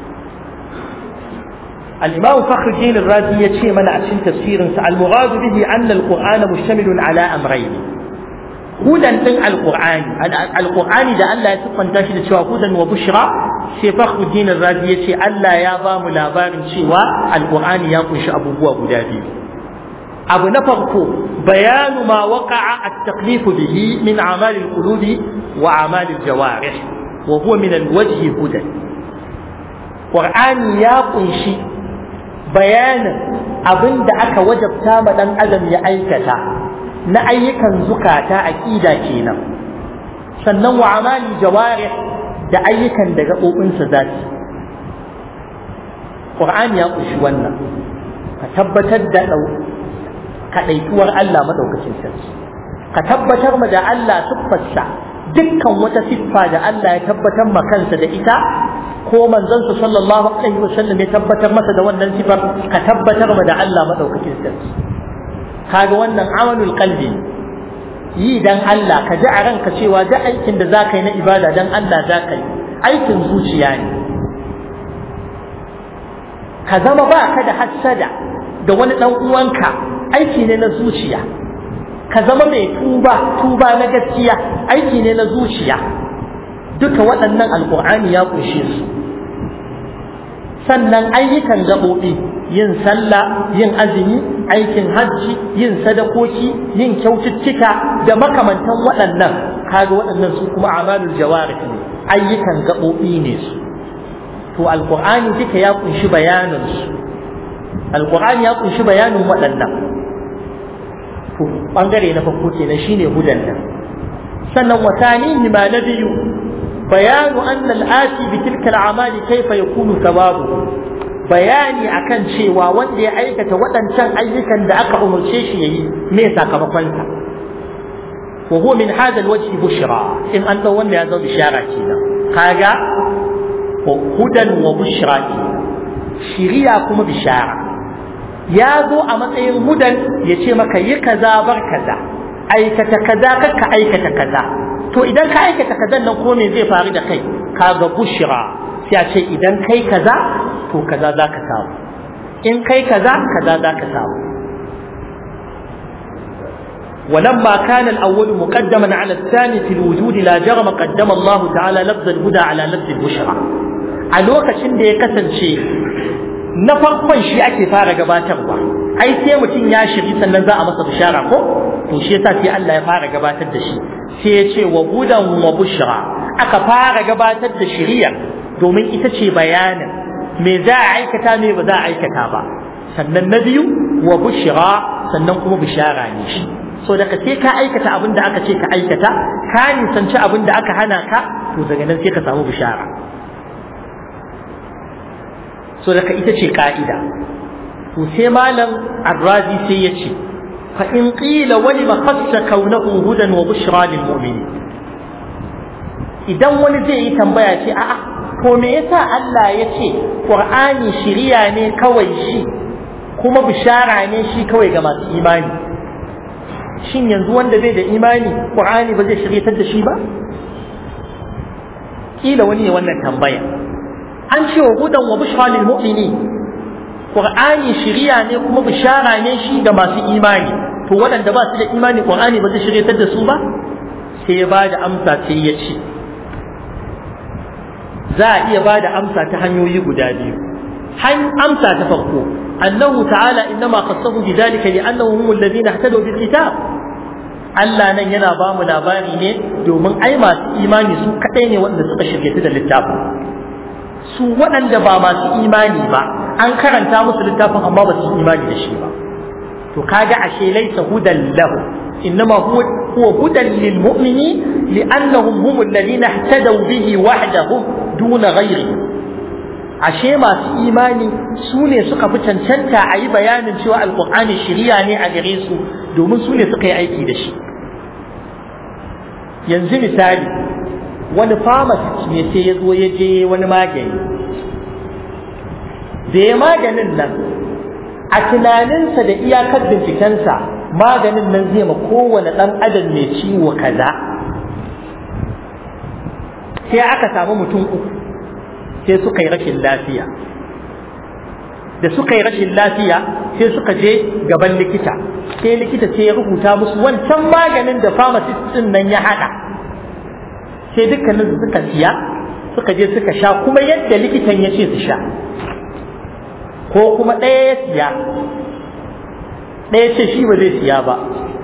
الإمام فخر الدين الرازي يتشي من أحسن تفسير المراد به أن القرآن مشتمل على أمرين hudan din alqur'ani alqur'ani da Allah ya siffanta shi da cewa hudan wa bushra sai fakhruddin razi yace Allah ya ba mu labarin cewa alqur'ani ya kunshi abubuwa guda biyu abu na farko bayanu ma waqa'a at-taklif bihi min a'mal al-qulubi wa a'mal al-jawarih wa huwa min al-wajhi hudan qur'ani ya kunshi bayanin abinda aka wajabta ma dan adam ya aikata na ayyukan zukata aqida kenan sannan wa amali jawarih da ayyukan da gaɓoɓinsa za su Qur'ani ya ƙunshi wannan ka tabbatar da kaɗaituwar Allah maɗaukacin sarki ka tabbatar ma da Allah siffarsa dukkan wata siffa da Allah ya tabbatar ma kansa da ita ko manzansa sallallahu alaihi wasallam ya tabbatar masa da wannan sifar ka tabbatar ma da Allah maɗaukacin sarki kaga wannan amalul qalbi yi dan Allah ka ji a ranka cewa duk aikin da zaka yi na ibada dan Allah zaka yi aikin zuciya ne ka zama ba ka da hassada da wani dan uwanka aiki ne na zuciya ka zama mai tuba tuba na gaskiya aiki ne na zuciya duka waɗannan alkur'ani ya ƙunshe su sannan ayyukan gaɓoɓi yin sallah yin azumi aikin hajji yin sadakoki yin kyaututtuka da makamantan waɗannan kaga waɗannan su kuma amalul jawarih ne ayyukan gaɓoɓi ne su to alqur'ani duka ya kunshi bayanin su alqur'ani ya kunshi bayanin waɗannan to bangare na farko kenan shine hudan nan sannan wasanihi ma na biyu bayanu anna al-ati bi tilka al-amali kayfa yakunu thawabu bayani akan cewa wanda ya aikata waɗancan ayyukan da aka umarce shi yayi me sakamakonsa wa huwa min hadha alwajhi bushra in an dau wanda ya zo bishara kenan kaga hudan wa bushra kenan shiriya kuma bishara ya zo a matsayin hudan ya ce maka yi kaza bar kaza aikata kaza kakka aikata kaza to idan ka aikata kazan nan ko me zai faru da kai kaga bushra sai a ce idan kai kaza to kaza za ka samu in kai kaza kaza za ka samu ولما كان الأول مقدما على الثاني في الوجود لا جرم قدم الله تعالى لفظ الهدى على لفظ البشرى a lokacin da ya kasance na farkon shi ake fara gabatarwa ai sai mutum ya shiri sannan za a masa bishara ko to shi yasa sai Allah ya fara gabatar da shi sai ya ce wa hudan wa bushra aka fara gabatar da shari'a domin ita ce bayanin me za a aikata me ba za a aikata ba sannan na biyu wa bushra sannan kuma bishara ne shi so daga sai ka aikata abin da aka ce ka aikata ka nisanci abin da aka hana ka to daga nan sai ka samu bishara so daga ita ce ka'ida to sai malam arrazi sai ya ce fa in qila wani ma khassa kaunahu hudan wa bushra lil mu'minin idan wani zai yi tambaya ce a'a to me yasa Allah ya ce Qur'ani shiriya ne kawai shi kuma bishara ne shi kawai ga masu imani shin yanzu wanda bai da imani Qur'ani ba zai shiryatar da shi ba kila wani ne wannan tambaya an ce wa hudan wa bushra lil mu'minin Qur'ani shiriya ne kuma bishara ne shi ga masu imani to waɗanda ba su da imani Qur'ani ba zai shiryatar da su ba sai ya ba da amsa sai ya ce za a iya ba da amsa ta hanyoyi guda biyu amsa ta farko annahu ta'ala innama khassahu bidhalika li'annahu humul ladina ihtadaw bil kitab Allah nan yana ba mu labari ne domin ai masu imani su kadai ne wanda suka shirye da littafin su waɗanda ba masu imani ba an karanta musu littafin amma ba su imani da shi ba to kaga ashe laysa hudan lahu إنما هو هو هدى للمؤمنين لأنهم هم الذين اهتدوا به وحدهم دون غيره ashe masu imani su ne suka fi cancanta a yi bayanin cewa alkur'ani shiriya ne a gare su domin su ne suka yi aiki da shi yanzu misali wani pharmacist ne sai ya zo ya je wani magani da ya maganin nan a tunaninsa da iyakar bincikensa maganin nan zai ma kowane ɗan adam mai ciwo kaza sai aka samu mutum uku sai suka yi rashin lafiya da suka yi rashin lafiya sai suka je gaban likita sai likita sai ya rubuta musu wancan maganin da pharmacist din nan ya haɗa sai dukkanin su suka siya suka je suka sha kuma yadda likitan ya ce su sha ko kuma ɗaya ya siya ɗaya ce shi ba zai siya ba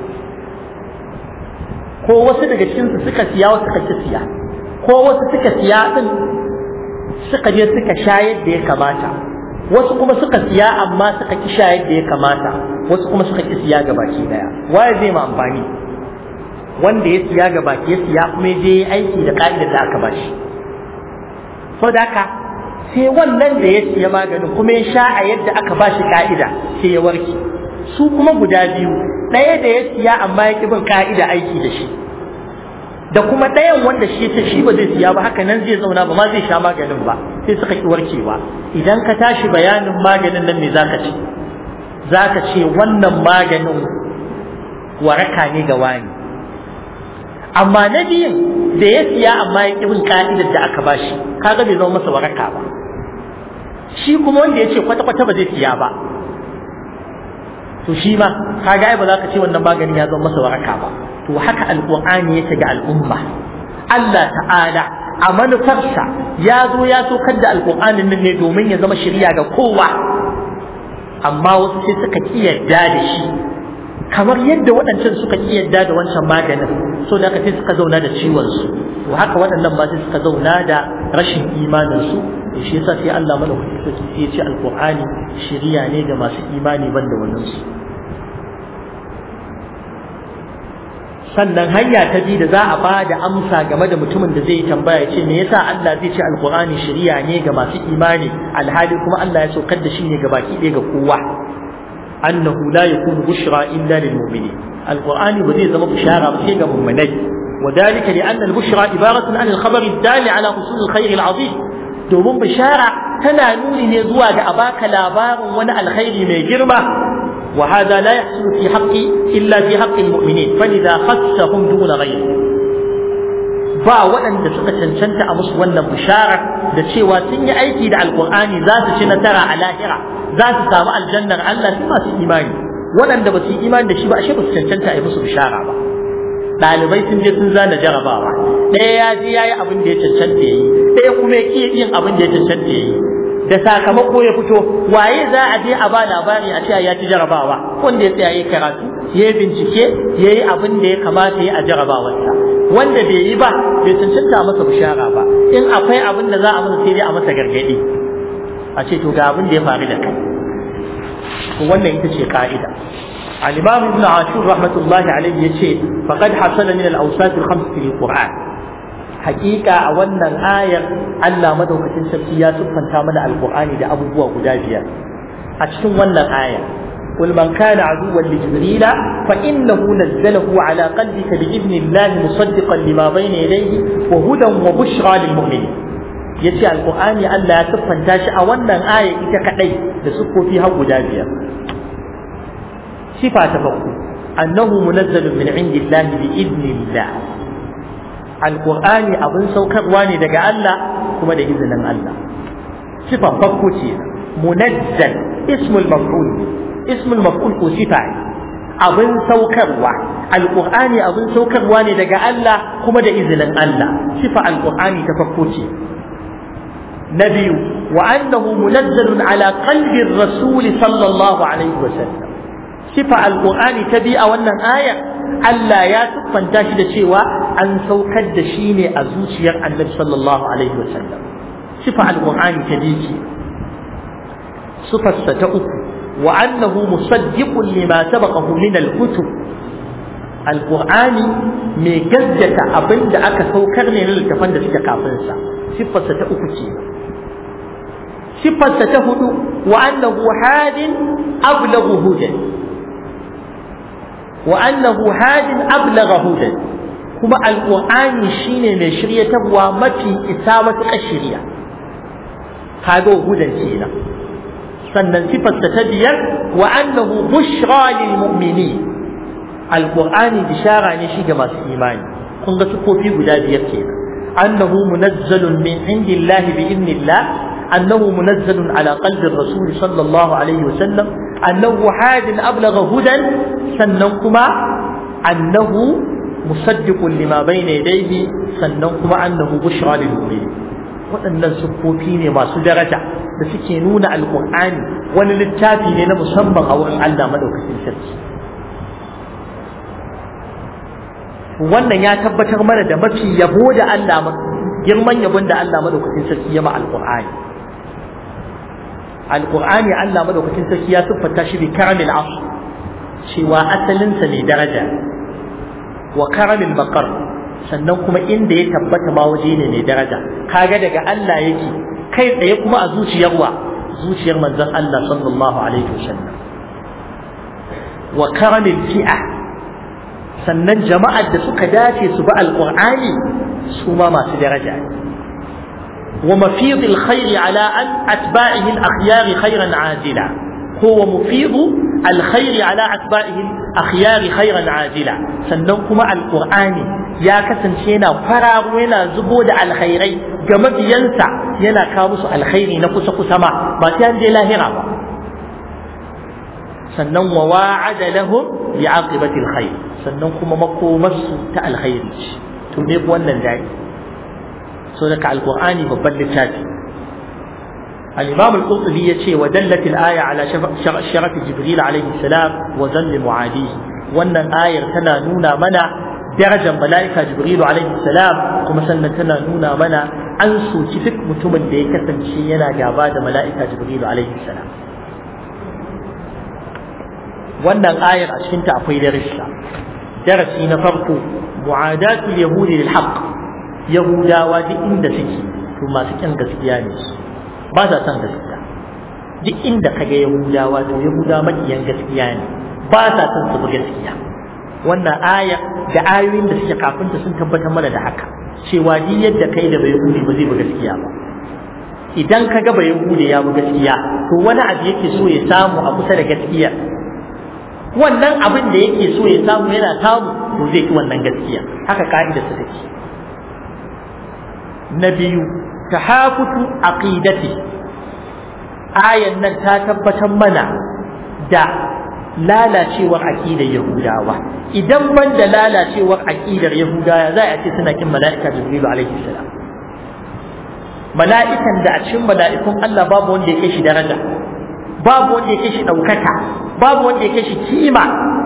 ko wasu daga cikinsu suka siya wasu suka ki siya ko wasu suka siya din suka je suka sha yadda ya kamata wasu kuma suka siya amma suka ki sha yadda ya kamata wasu kuma suka ki siya ga baki daya waye zai ma amfani wanda ya siya ga baki ya siya kuma je aiki da ka'idar da aka bashi saboda haka sai wannan da ya siya maganin kuma ya sha a yadda aka bashi ka'ida sai ya warke su kuma guda biyu ɗaya da ya siya amma ya ƙi bin ka'ida aiki da shi da kuma ɗayan wanda shi ta shi ba zai siya ba haka nan zai zauna ba ma zai sha maganin ba sai suka ki warkewa idan ka tashi bayanin maganin nan me zaka ce zaka ce wannan maganin waraka ne ga wani amma na biyun da ya siya amma ya ƙi bin ka'idar da aka bashi kaga bai zama masa waraka ba shi kuma wanda ya ce kwata-kwata ba zai siya ba to shi ma kaga ai ba za ka ce wannan maganin ya zama masa waraka ba to haka alqur'ani yake ga al'umma Allah ta'ala a manufarsa ya zo ya sokar da alqur'anin nan ne domin ya zama shari'a ga kowa amma wasu sai suka ki yadda da shi kamar yadda waɗancan suka ki yadda da wancan maganin so da aka sai suka zauna da ciwon su to haka waɗannan ma sai suka zauna da rashin imanin su to shi yasa sai Allah madaukaki sai ya ce alqur'ani shari'a ne ga masu imani banda wannan su sannan hanya ta biyu da za a ba da amsa game da mutumin da zai tambaya ce me yasa Allah zai ce alqur'ani shari'a ne ga masu imani alhali kuma Allah ya saukar da shi ne ga baki ɗaya ga kowa annahu la yakunu bushra illa lil mu'minin alqur'ani ba zai zama bushara ba sai ga mu'minai وذلك لأن البشرى عبارة عن الخبر الدال على حصول الخير العظيم domin bishara tana nuni ne zuwa ga a baka labarin wani alkhairi mai girma wa hada la yahsulu fi haqqi illa fi haqqi almu'minin fa idza khassahum duna ghayr ba waɗanda suka cancanta a musu wannan bishara da cewa sun yi aiki da alqur'ani za su ci nasara a lahira za su samu aljannar Allah su masu imani waɗanda ba su yi imani da shi ba ashe ba su cancanta a yi musu bishara ba ɗalibai sun je sun zana jarabawa ɗaya ya je ya yi abin da ya cancanta ya yi ɗaya kuma ya ƙi yin abin da ya cancanta ya yi da sakamako ya fito waye za a je a ba labari a cewa ya ci jarabawa wanda ya tsaya ya karatu ya yi bincike ya yi abin da ya kamata ya a jarabawarsa wanda bai yi ba bai cancanta masa bishara ba in akwai abin da za a masa sai dai a masa gargaɗi a ce to ga abin da ya faru da kai wannan ita ce ka'ida al-imam ibn ashur rahmatullahi alayhi yace faqad hasala min al-awsat al-khams fi al-qur'an haqiqa a wannan ayar Allah madaukakin sarki ya siffanta mana al-qur'ani da abubuwa guda biyar a cikin wannan ayar قل من كان عدوا لجبريل فإنه نزله على قلبك بإذن الله مصدقا لما بين يديه وهدى وبشرى للمؤمنين yace alqur'ani Allah ya siffanta shi a wannan aya ita kadai da sukofi har guda biyar sifa ta farko annahu munazzalun min indillahi bi idnillah alqur'ani abin saukarwa ne daga Allah kuma da izinin Allah sifa farko ce munazzal ismul maf'ul ismul maf'ul ko sifa abin saukarwa alqur'ani abin saukarwa ne daga Allah kuma da izinin Allah sifa alqur'ani ta farko ce نبي وأنه منزل على قلب الرسول صلى الله عليه وسلم صفة القرآن تبيع وأن آية ألا يا تقفن تاشد شيوا أن سوكد شيني أزوشي النبي صلى الله عليه وسلم صفة القرآن تبيع صفة ستأك وأنه مصدق لما سبقه من الكتب القرآن مجدة أبند أكا سوكرني للتفند سكافنسا صفة ستأك صفة تهد وأنه حاد أبلغ هدى وأنه حاد أبلغ هدى كما القرآن شين من شرية ومتي إسامة الشريعة هذا هدى شينا sannan sifarsa ta biyar wa annahu bushra lil mu'minin alqur'ani bishara ne shi ga masu imani kun ga sufofi guda biyar kenan annahu munazzalun min indillahi bi idnillah أنه منزل على قلب الرسول صلى الله عليه وسلم أنه حاد أبلغ هدى سننكما أنه مصدق لما بين يديه سننكما أنه بشرى للمؤمنين waɗannan siffofi ne masu daraja da suke nuna alƙur'ani wani littafi ne na musamman a wurin Allah madaukakin sarki wannan ya tabbatar mana da mafi yabo da Allah girman yabon da Allah madaukakin sarki ya ma alƙur'ani alƙur'ani Allah madaukakin sarki ya siffata shi bi karamil asr cewa asalinsa ne daraja wa karamil baqar sannan kuma inda ya tabbata ma waje ne mai daraja kaga daga Allah yake kai tsaye kuma a zuciyar wa zuciyar manzon Allah sallallahu alaihi wasallam wa karamil fi'a sannan jama'ar da suka dace su bi alqur'ani su ma masu daraja ne ومفيض الخير على أن أتباعه الأخيار خيرا عاجلا هو مفيض الخير على أتباعه الأخيار خيرا عاجلا سننكم القرآن يا كسن شينا فراغ وينا زبود الخيري جمد ينسى ينا كامس الخير نقص قسما ما كان دي لاهرة سنن وواعد لهم بعاقبة الخير سننكم مقومس تاء الخير تنيب ونن ذلك so daga alqur'ani babban littafi al-imam al-qurtubi yace wa dallat al-aya ala sharaf jibril alayhi salam wa zann muadihi wannan ayar tana nuna mana darajar mala'ika jibril alayhi salam kuma sannan tana nuna mana an soki duk mutumin da ya kasance yana gaba da mala'ika jibril alayhi salam wannan ayar a cikin ta akwai darasi darasi na farko mu'adatul yahudi lil haqq yahudawa duk inda suke to masu kyan gaskiya ne ba sa son gaskiya duk inda kaga yahudawa to yahudawa makiyan gaskiya ne ba sa son su bi gaskiya wannan aya da ayoyin da suke kafin ta sun tabbatar mana da haka cewa duk yadda kai da bai yahudi ba zai bi gaskiya ba idan ka ga bai yahudi ya bi gaskiya to wani abu yake so ya samu a kusa da gaskiya wannan abin da yake so ya samu yana samu to zai ki wannan gaskiya haka ka'ida su take na biyu tahafutu aqidati ayan nan ta tabbatar mana da lalacewar aqidar yahudawa idan ban da lalacewar aqidar yahudawa za a ce suna kin mala'ika jibril alaihi salam mala'ikan da a cikin mala'ikun Allah babu wanda ya kai shi daraja babu wanda ya kai shi daukaka babu wanda ya kai shi kima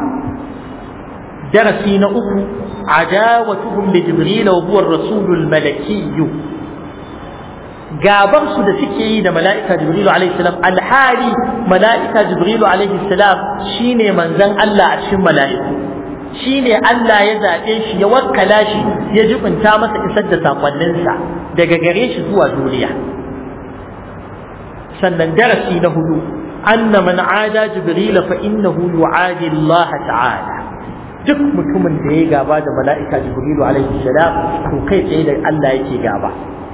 darasi na uku عداوتهم لجبريل وهو الرسول الملكي gabar su da suke yi da mala'ika jibrilu alaihi salam alhali mala'ika jibrilu alaihi salam shine manzon Allah a cikin mala'iku shine Allah ya zaɓe shi ya wakkala shi ya jibinta masa isar da sakonninsa daga gare shi zuwa duniya sannan darasi na hudu anna man ada jibril fa innahu yu'adi Allah ta'ala duk mutumin da ya gaba da mala'ika jibril alaihi salam to kai tsaye da Allah yake gaba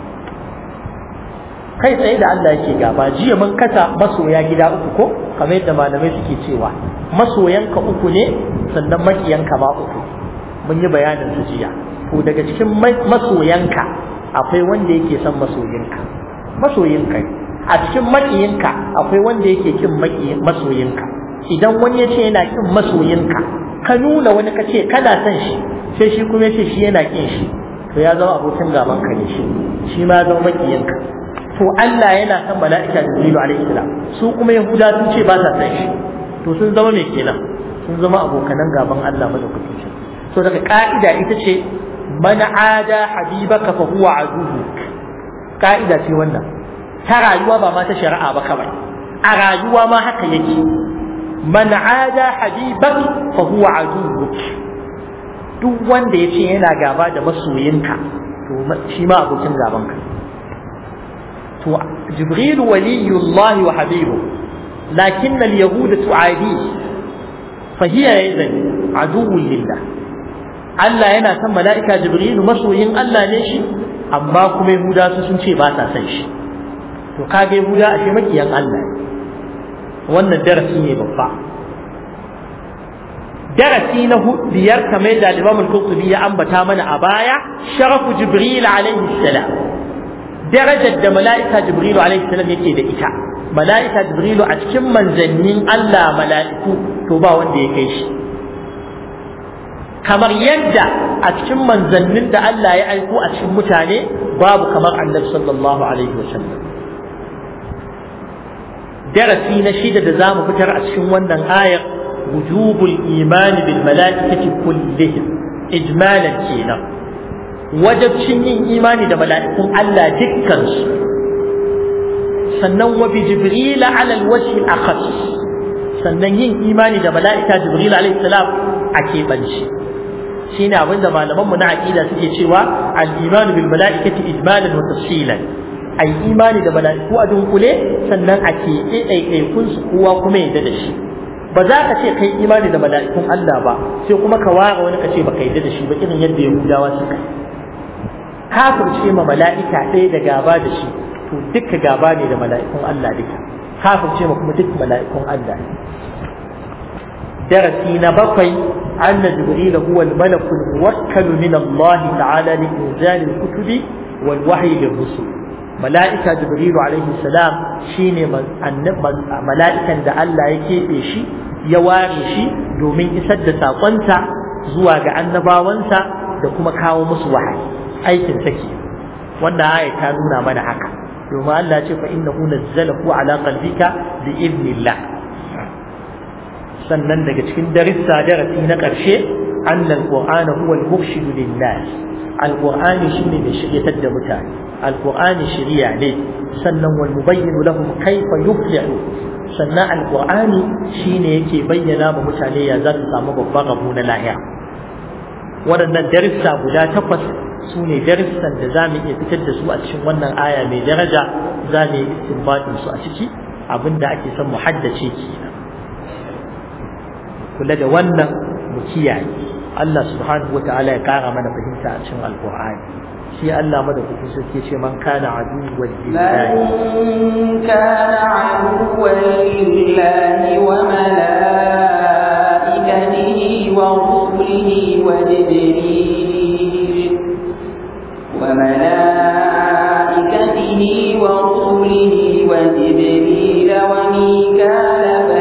kai tsaye da Allah yake gaba jiya mun kasa masoya gida uku ko kamar yadda malamai suke cewa masoyanka uku ne sannan makiyanka ma uku mun yi bayanin su jiya to daga cikin masoyanka akwai wanda yake son masoyinka masoyinka a cikin makiyinka akwai wanda yake kin masoyinka idan wani ya ce yana kin masoyinka ka nuna wani ka ce kana son shi sai shi kuma ya ce shi yana kin shi to ya zama abokin gaban ka ne shi shi ma ya zama makiyinka to Allah yana son mala'ika Jibrilu alaihi salam su kuma Yahuda sun ce ba sa son shi to sun zama me kenan sun zama abokanan gaban Allah madaukakin shi so daga ka'ida ita ce man ada habibaka fa huwa aduwwuk ka'ida ce wannan ta rayuwa ba ma ta shari'a ba kawai a rayuwa ma haka yake man ada habibak fa huwa aduwwuk duk wanda yace yana gaba da masoyinka to shi ma abokin gaban ka to jibril waliyullah wa habibu lakin al-yahud tu'adi fa hiya idan aduwwun lillah Allah yana son mala'ika jibril masoyin Allah ne shi amma kuma yahuda su sun ce ba sa son shi to kage yahuda ashe makiyan Allah wannan darasi ne babba darasi na biyar kamar da Imam al-Qurtubi ya ambata mana a baya sharafu Jibril alaihi salam darajar da mala'ika Jibril alaihi salam yake da ita mala'ika Jibril a cikin manzannin Allah mala'iku to ba wanda ya kai shi kamar yadda a cikin manzannin da Allah ya aiko a cikin mutane babu kamar Annabi sallallahu alaihi wasallam darasi na shida da zamu fitar a cikin wannan ayar wujubul imani bil mala'ikati kullihim ijmalan kenan wajabcin yin imani da mala'ikun Allah dukkan su sannan wa bi jibril ala al wajh al akhas sannan yin imani da mala'ika jibril alayhi salam a keɓance shine abin da malamanmu na aqida suke cewa al imanu bil mala'ikati ijmalan wa tafsilan ai imani da mala'iku a dunkule sannan a keɓe ɗaiɗaikun su kowa kuma yadda da shi ba za ka ce kai imani da mala'ikun Allah ba sai kuma ka ware wani ka ce baka yadda da shi ba irin yadda Yahudawa suka yi kafirce ma mala'ika ɗaya da gaba da shi to duka gaba ne da mala'ikun Allah duka kafirce ma kuma duk mala'ikun Allah darasi na bakwai أن جبريل هو الملك الموكل من الله تعالى لإنزال الكتب والوحي للرسل ملائكة جبريل عليه السلام شيني ملائكة دا الله يكيبي شي يواري شي دومين إسد ساقنتا زواج annabawansa da kuma kawo musu wahayi aikin sake wannan aya ta nuna mana haka domin Allah ce fa innahu nazzalahu ala qalbika bi idnillah sannan daga cikin darissa darasi na ƙarshe annal qur'ana huwa al-murshid lin-nas al-qur'ani shine mai shiryatar da mutane al-qur'ani shiriya ne sannan wal mubayyin lahum kayfa yuflihu sannan al-qur'ani shine yake bayyana ma mutane ya za su samu babban rabo na lahira waɗannan darissa guda takwas su ne darussan da za mu iya fitar da su a cikin wannan aya mai daraja za mu yi istinbatin su a ciki abinda ake son mu haddace kenan kula da wannan mu kiyaye Allah subhanahu wa ta'ala ya kara mana fahimta a cikin alqur'ani shi Allah madaukakin sarki ce man kana aduwwan lillahi man kana aduwwan lillahi wa malaikatihi wa rusulihi wa jibril wa malaikatihi wa rusulihi wa jibril wa mikala fa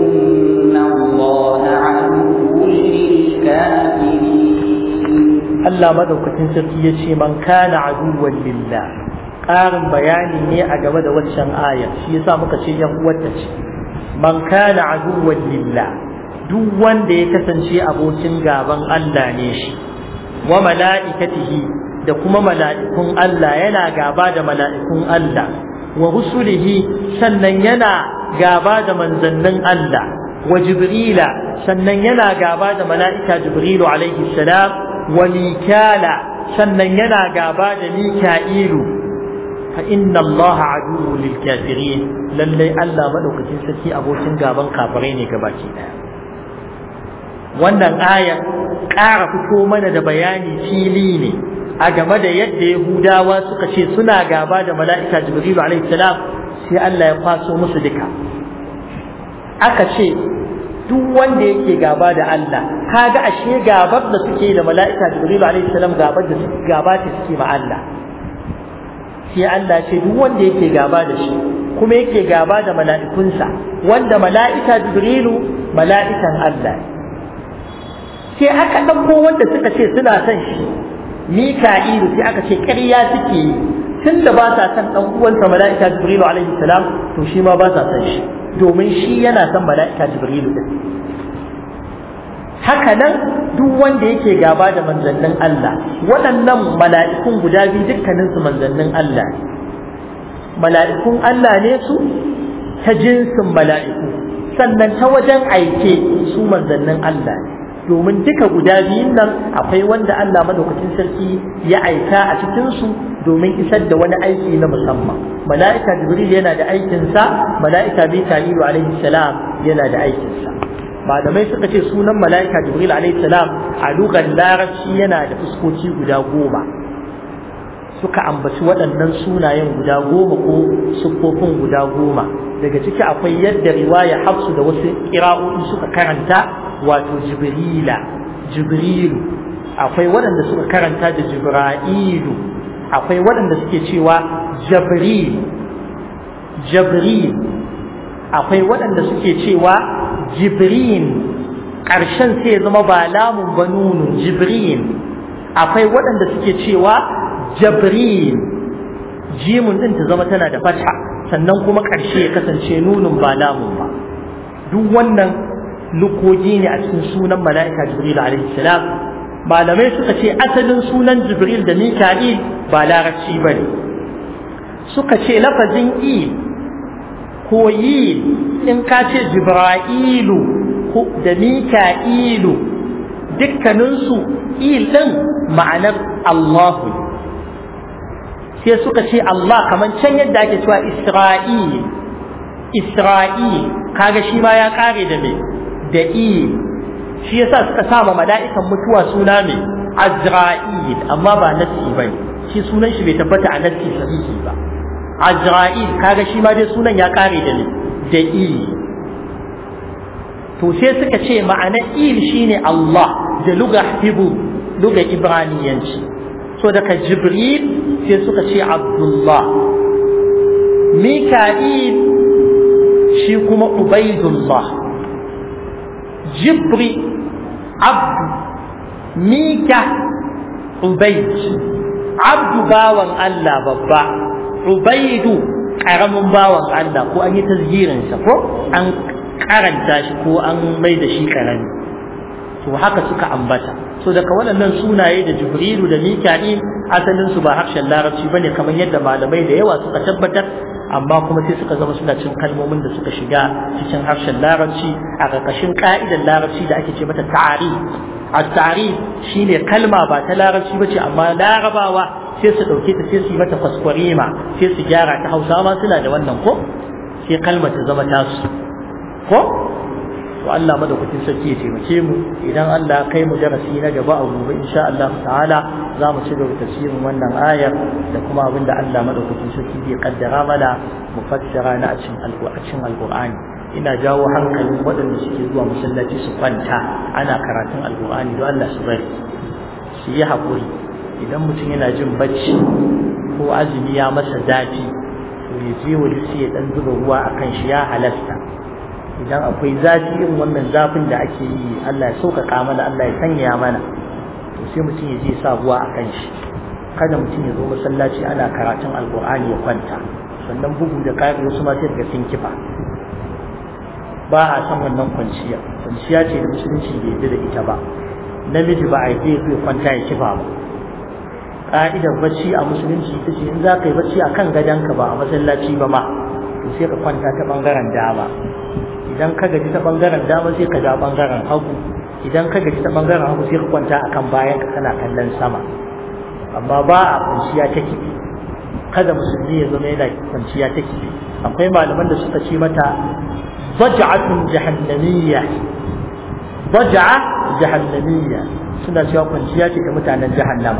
Allah madaukakin sarki ya ce man kana aduwwan lillah ƙarin bayani ne a game da waccan ayar shi yasa muka ce yan uwarta ce man kana aduwwan lillah duk wanda ya kasance abokin gaban Allah ne shi wa mala'ikatihi da kuma mala'ikun Allah yana gaba da mala'ikun Allah wa rusulihi sannan yana gaba da manzannin Allah wa jibrila sannan yana gaba da mala'ika jibrilu alaihi salam wa mikala sannan yana gaba da mika'ilu fa inna Allah aduwwu lil kafirin lalle Allah madaukakin sarki abokin gaban kafirai ne gabaki daya wannan aya ƙara fito mana da bayani fili ne a game da yadda Yahudawa suka ce suna gaba da mala'ika Jibrilu alaihi salam sai Allah ya kwaso musu duka aka ce duk wanda yake gaba da Allah kaga ashe gabar da suke da mala'ika Jibrilu alaihi salam gabar da suke gaba ta suke ma Allah sai Allah ce duk wanda yake gaba da shi kuma yake gaba da mala'ikunsa wanda mala'ika Jibrilu mala'ikan Allah sai aka ɗauko wanda suka ce suna son shi Mika'ilu sai aka ce ƙarya suke yi tun da ba sa son ɗan uwansa mala'ika Jibrilu alaihi salam to shi ma ba sa son shi domin shi yana son mala'ika Jibrilu din haka nan duk wanda yake gaba da manzannin Allah waɗannan mala'ikun guda biyu dukkanin su manzannin Allah mala'ikun Allah ne su ta jinsin mala'iku sannan ta wajen aike su manzannin Allah ne domin duka guda biyun nan akwai wanda Allah madaukakin sarki ya aika a cikin su domin isar da wani aiki na musamman mala'ika jibril yana da aikin sa mala'ika mika'ilu alaihi salam yana da aikin sa malamai suka ce sunan mala'ika jibril alaihi salam a lugar larabci yana da fuskoki guda goma suka ambaci waɗannan sunayen guda goma ko siffofin guda goma daga ciki akwai yadda riwaya hafsu da wasu ƙira'o'i suka karanta wato jibrila jibrilu akwai waɗanda suka karanta da jibra'ilu akwai waɗanda suke cewa jabril jabril akwai waɗanda suke cewa jibrin ƙarshen sai ya zama ba lamun ba nunun jibrin akwai waɗanda suke cewa jabrin jimun ɗin ta zama tana da fata sannan kuma ƙarshe ya kasance nunun ba lamun ba duk wannan lukogi ne a cikin sunan mala'ika jibril alaihi salam malamai suka ce asalin sunan jibril da mika'il ba larabci ba ne suka ce lafazin il ko yi in ka ce jibra'ilu da mika'ilu dukkaninsu il ɗin ma'anar allahu sai suka ce allah kamar can yadda ake cewa isra'il isra'il kaga shi ma ya kare da me da i shi yasa suka sama mala'ikan mutuwa suna mai azra'il amma ba nassi bane shi sunan shi bai tabbata a nassi sahihi ba azra'il kaga shi ma dai sunan ya kare da ne da i to sai suka ce ma'ana il shine Allah da luga hibu luga ibraniyanci so daga jibril sai suka ce abdullah mika'il shi kuma ubaidullah jibri abdu mika ubaid abdu bawan Allah babba ubaidu karamin bawan Allah ko an yi tasgirinsa ko an karanta shi ko an mai da shi karami to haka suka ambata so daga waɗannan sunaye da jibrilu da mika'il asalin su ba harshen larabci bane kamar yadda malamai da yawa suka tabbatar amma kuma sai suka zama suna cin kalmomin da suka shiga cikin harshen larabci a ƙarƙashin ƙa'idar larabci da ake ce mata ta'ari a ta'ari shine kalma ba ta larabci ba ce amma larabawa sai su ɗauke ta sai su yi mata kwaskwarima sai su gyara ta hausa ma suna da wannan ko sai kalma ta zama tasu ko to Allah madaukakin sarki ya taimake mu idan Allah kai mu darasi na gaba a gobe insha Allah ta'ala za mu ci gaba tafsirin wannan ayar da kuma abinda Allah madaukakin sarki zai kaddara mana mu fassara na a cikin alƙur'anin alƙur'ani ina jawo hankalin waɗanda suke zuwa masallaci su kwanta ana karatun alƙur'ani don Allah su bari su yi haƙuri idan mutum yana jin bacci ko azumi ya masa zafi to ya je wani sai ya ɗan zuba ruwa a kan shi ya halasta idan akwai zafi irin wannan zafin da ake yi Allah ya sauƙaƙa mana Allah ya sanya mana to sai mutum ya je sa ruwa a kan shi kada mutum ya zo masallaci ana karatun alƙur'ani ya kwanta sannan bugu da ƙari wasu ma sai daga sun kifa ba a san wannan kwanciya kwanciya ce da musulunci bai yarda da ita ba namiji ba a yi zai kwanta ya kifa ba ka'idar bacci a musulunci ita ce in za ka yi bacci a kan gadonka ba a masallaci ba ma to sai ka kwanta ta bangaren dama idan ka gaji ta bangaren dama sai ka ja bangaren hagu idan ka gaji ta bangaren hagu sai ka kwanta akan bayan ka kana kallon sama amma ba a kwanciya ta kifi kada musulmi ya zama yana kwanciya ta kifi akwai malaman da suka ce mata baj'atun jahannamiyya baj'a jahannamiyya suna cewa kwanciya ce ta mutanen jahannama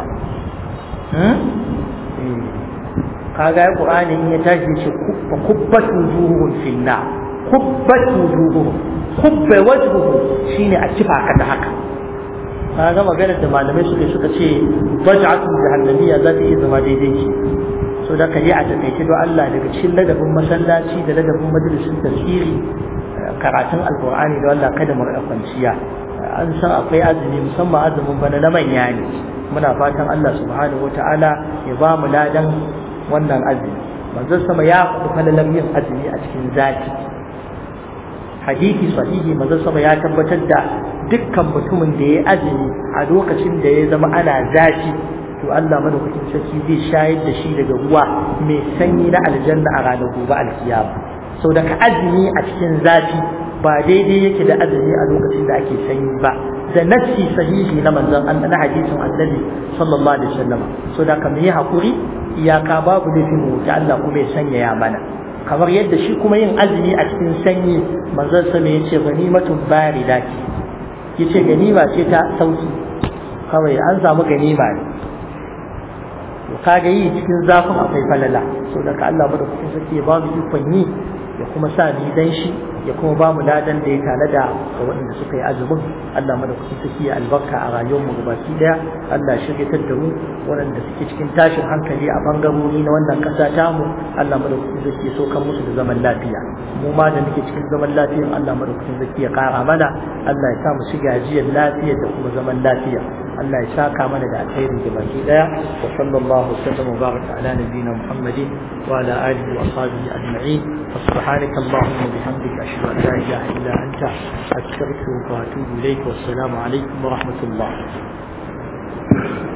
kaga ya qur'ani in ya tashi shi kubba kubbat wujuhum finna kubbat wujuhum kubba wajhuhu shine a kifa ka da haka kaga maganar da malamai suka suka ce baj'atun jahannamiyya za ta iya zama daidai ce so da ka yi a takaice don Allah daga cikin ladabin masallaci da ladabin majalisin tafsiri karatun alqur'ani da Allah kada mu kwanciya an san akwai azumi musamman azumin bana na manya ne muna fatan Allah subhanahu wataala ya ba mu ladan wannan azumi manzon sama ya faɗi falalar yin azumi a cikin zaki hadisi sahihi manzon sama ya tabbatar da dukkan mutumin da ya azumi a lokacin da ya zama ana zafi to Allah madaukakin sarki zai shayar da shi daga ruwa mai sanyi na aljanna a ranar gobe alkiyama sau da ka azumi a cikin zafi ba daidai yake da azumi a lokacin da ake sanyi ba da nassi sahihi na manzon Allah na hadisin annabi sallallahu alaihi wasallam so da ka yi hakuri iyaka babu laifin mu ta Allah kuma ya sanya ya mana kamar yadda shi kuma yin azumi a cikin sanyi manzon sa me yace ganimatun barida ce yace ganima ce ta sauki kawai an samu ganima ne to kaga yi cikin zafin akwai falala so da ka Allah madaukakin sarki ya ba mu ikon yi ya kuma sa ni dan shi ya kuma ba mu ladan da ya tanada ga waɗanda suka yi azumin Allah madaukakin sarki ya albarka a rayuwar mu gabaki daya Allah ya shiryatar da mu waɗanda suke cikin tashin hankali a bangarori na wannan ƙasa ta mu Allah madaukakin sarki ya sokan musu da zaman lafiya mu ma da muke cikin zaman lafiyan Allah madaukakin sarki ya ƙara mana Allah ya sa mu shiga ajiyar lafiya da kuma zaman lafiya Allah ya saka mana da alheri da baki daya wa sallallahu sallam wa baraka ala nabiyyina Muhammadin wa ala alihi wa ashabihi ajma'in wa subhanaka allahumma wa bihamdika ashhadu an la ilaha illa anta astaghfiruka wa atubu ilayk wa assalamu alaikum wa rahmatullah